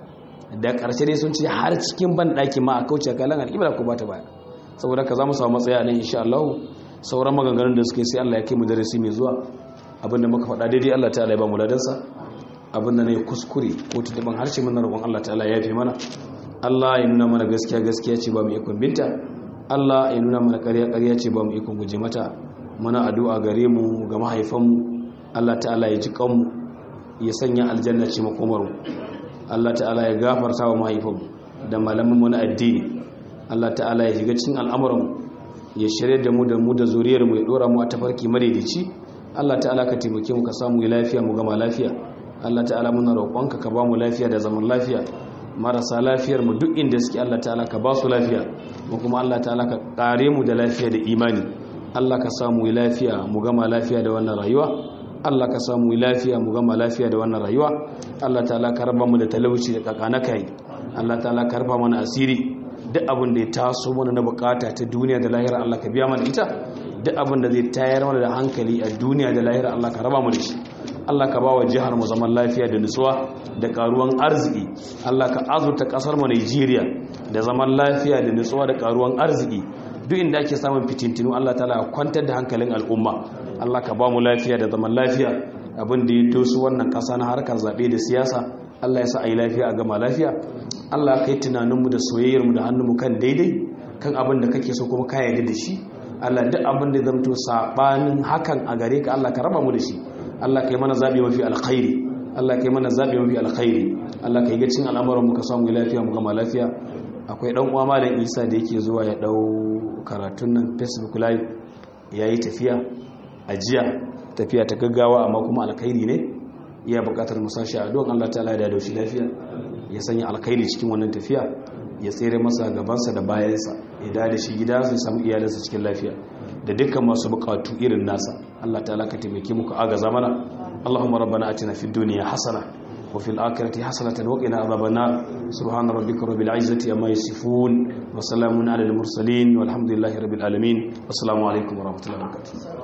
Speaker 1: da ƙarshe dai sun ce har cikin ban daki ma a kauce kalan al'ibra ko bata baya saboda ka za mu samu matsaya nan insha Allah sauran maganganun da suke sai Allah ya kai mu darasi mai zuwa abinda muka faɗa daidai Allah ta'ala ya ba mu ladansa abinda ne kuskure ko tuduban harshe muna roƙon Allah ta'ala ya fi mana Allah ya nuna mana gaskiya gaskiya ce ba mu ikon binta Allah ya nuna mana ƙarya ƙarya ce ba mu ikon guje mata muna addu'a gare mu ga mahaifanmu Allah ta'ala ya ji kanmu ya sanya aljanna ce makomar mu Allah ta'ala ya gafarta wa mahaifanmu da malaman mu na addini Allah ta'ala ya shiga cikin al'amuran mu ya shirye da mu da mu da zuriyar mu ya dora mu a tafarki madaidaici Allah ta'ala ka taimake mu ka samu lafiya mu gama lafiya Allah ta'ala muna roƙonka ka ba mu lafiya da zaman lafiya marasa lafiyar mu duk inda suke Allah ta'ala ka ba su lafiya mu kuma Allah ta'ala ka kare mu da lafiya da imani Allah ka samu lafiya mu gama lafiya da wannan rayuwa Allah ka samu lafiya mu gama lafiya da wannan rayuwa Allah ta'ala ka raba mu da talauci da kakana kai Allah ta'ala ka raba mana asiri duk abin da ya taso mana na bukata ta duniya da lahira Allah ka biya mana ita duk abin da zai tayar mana da hankali a duniya da lahira Allah ka raba mu da shi Allah ka bawa jihar mu zaman lafiya da nutsuwa da karuwan arziki Allah ka azurta kasar mu Najeriya da zaman lafiya da nutsuwa da karuwan arziki duk inda ake samun fitintinu Allah ta'ala kwantar da hankalin al'umma Allah ka ba mu lafiya da zaman lafiya abin da ya dosu wannan kasa na harkar zabe da siyasa Allah ya sa a yi lafiya a gama lafiya Allah ka yi tunaninmu da soyayyarmu da hannunmu kan daidai kan abin da kake so kuma ka yarda da shi Allah duk abin da zamto sabanin hakan a gare ka Allah ka raba mu da shi Allah ka yi mana zabi mafi alkhairi Allah ka yi mana zabi mafi alkhairi Allah ka yi ga cin al'amuran mu ka samu lafiya mu gama lafiya akwai dan uwa malam Isa da yake zuwa ya dau karatun nan Facebook live yayi tafiya ajiya tafiya ta gaggawa amma kuma alkhairi ne iya bukatar musashi a don Allah ta'ala ya da shi lafiya ya sanya alkhairi cikin wannan tafiya ya tsere masa gabansa da bayansa ya da shi gida sai samu iyalinsa cikin lafiya da dukkan masu bukatu irin nasa Allah ta'ala ka taimake mu ka agaza mana Allahumma rabbana atina fid dunya hasana wa fil akhirati hasanatan wa qina adhaban nar subhana rabbika rabbil izzati amma yasifun wa salamun alal mursalin walhamdulillahi rabbil alamin assalamu alaikum wa rahmatullahi wa barakatuh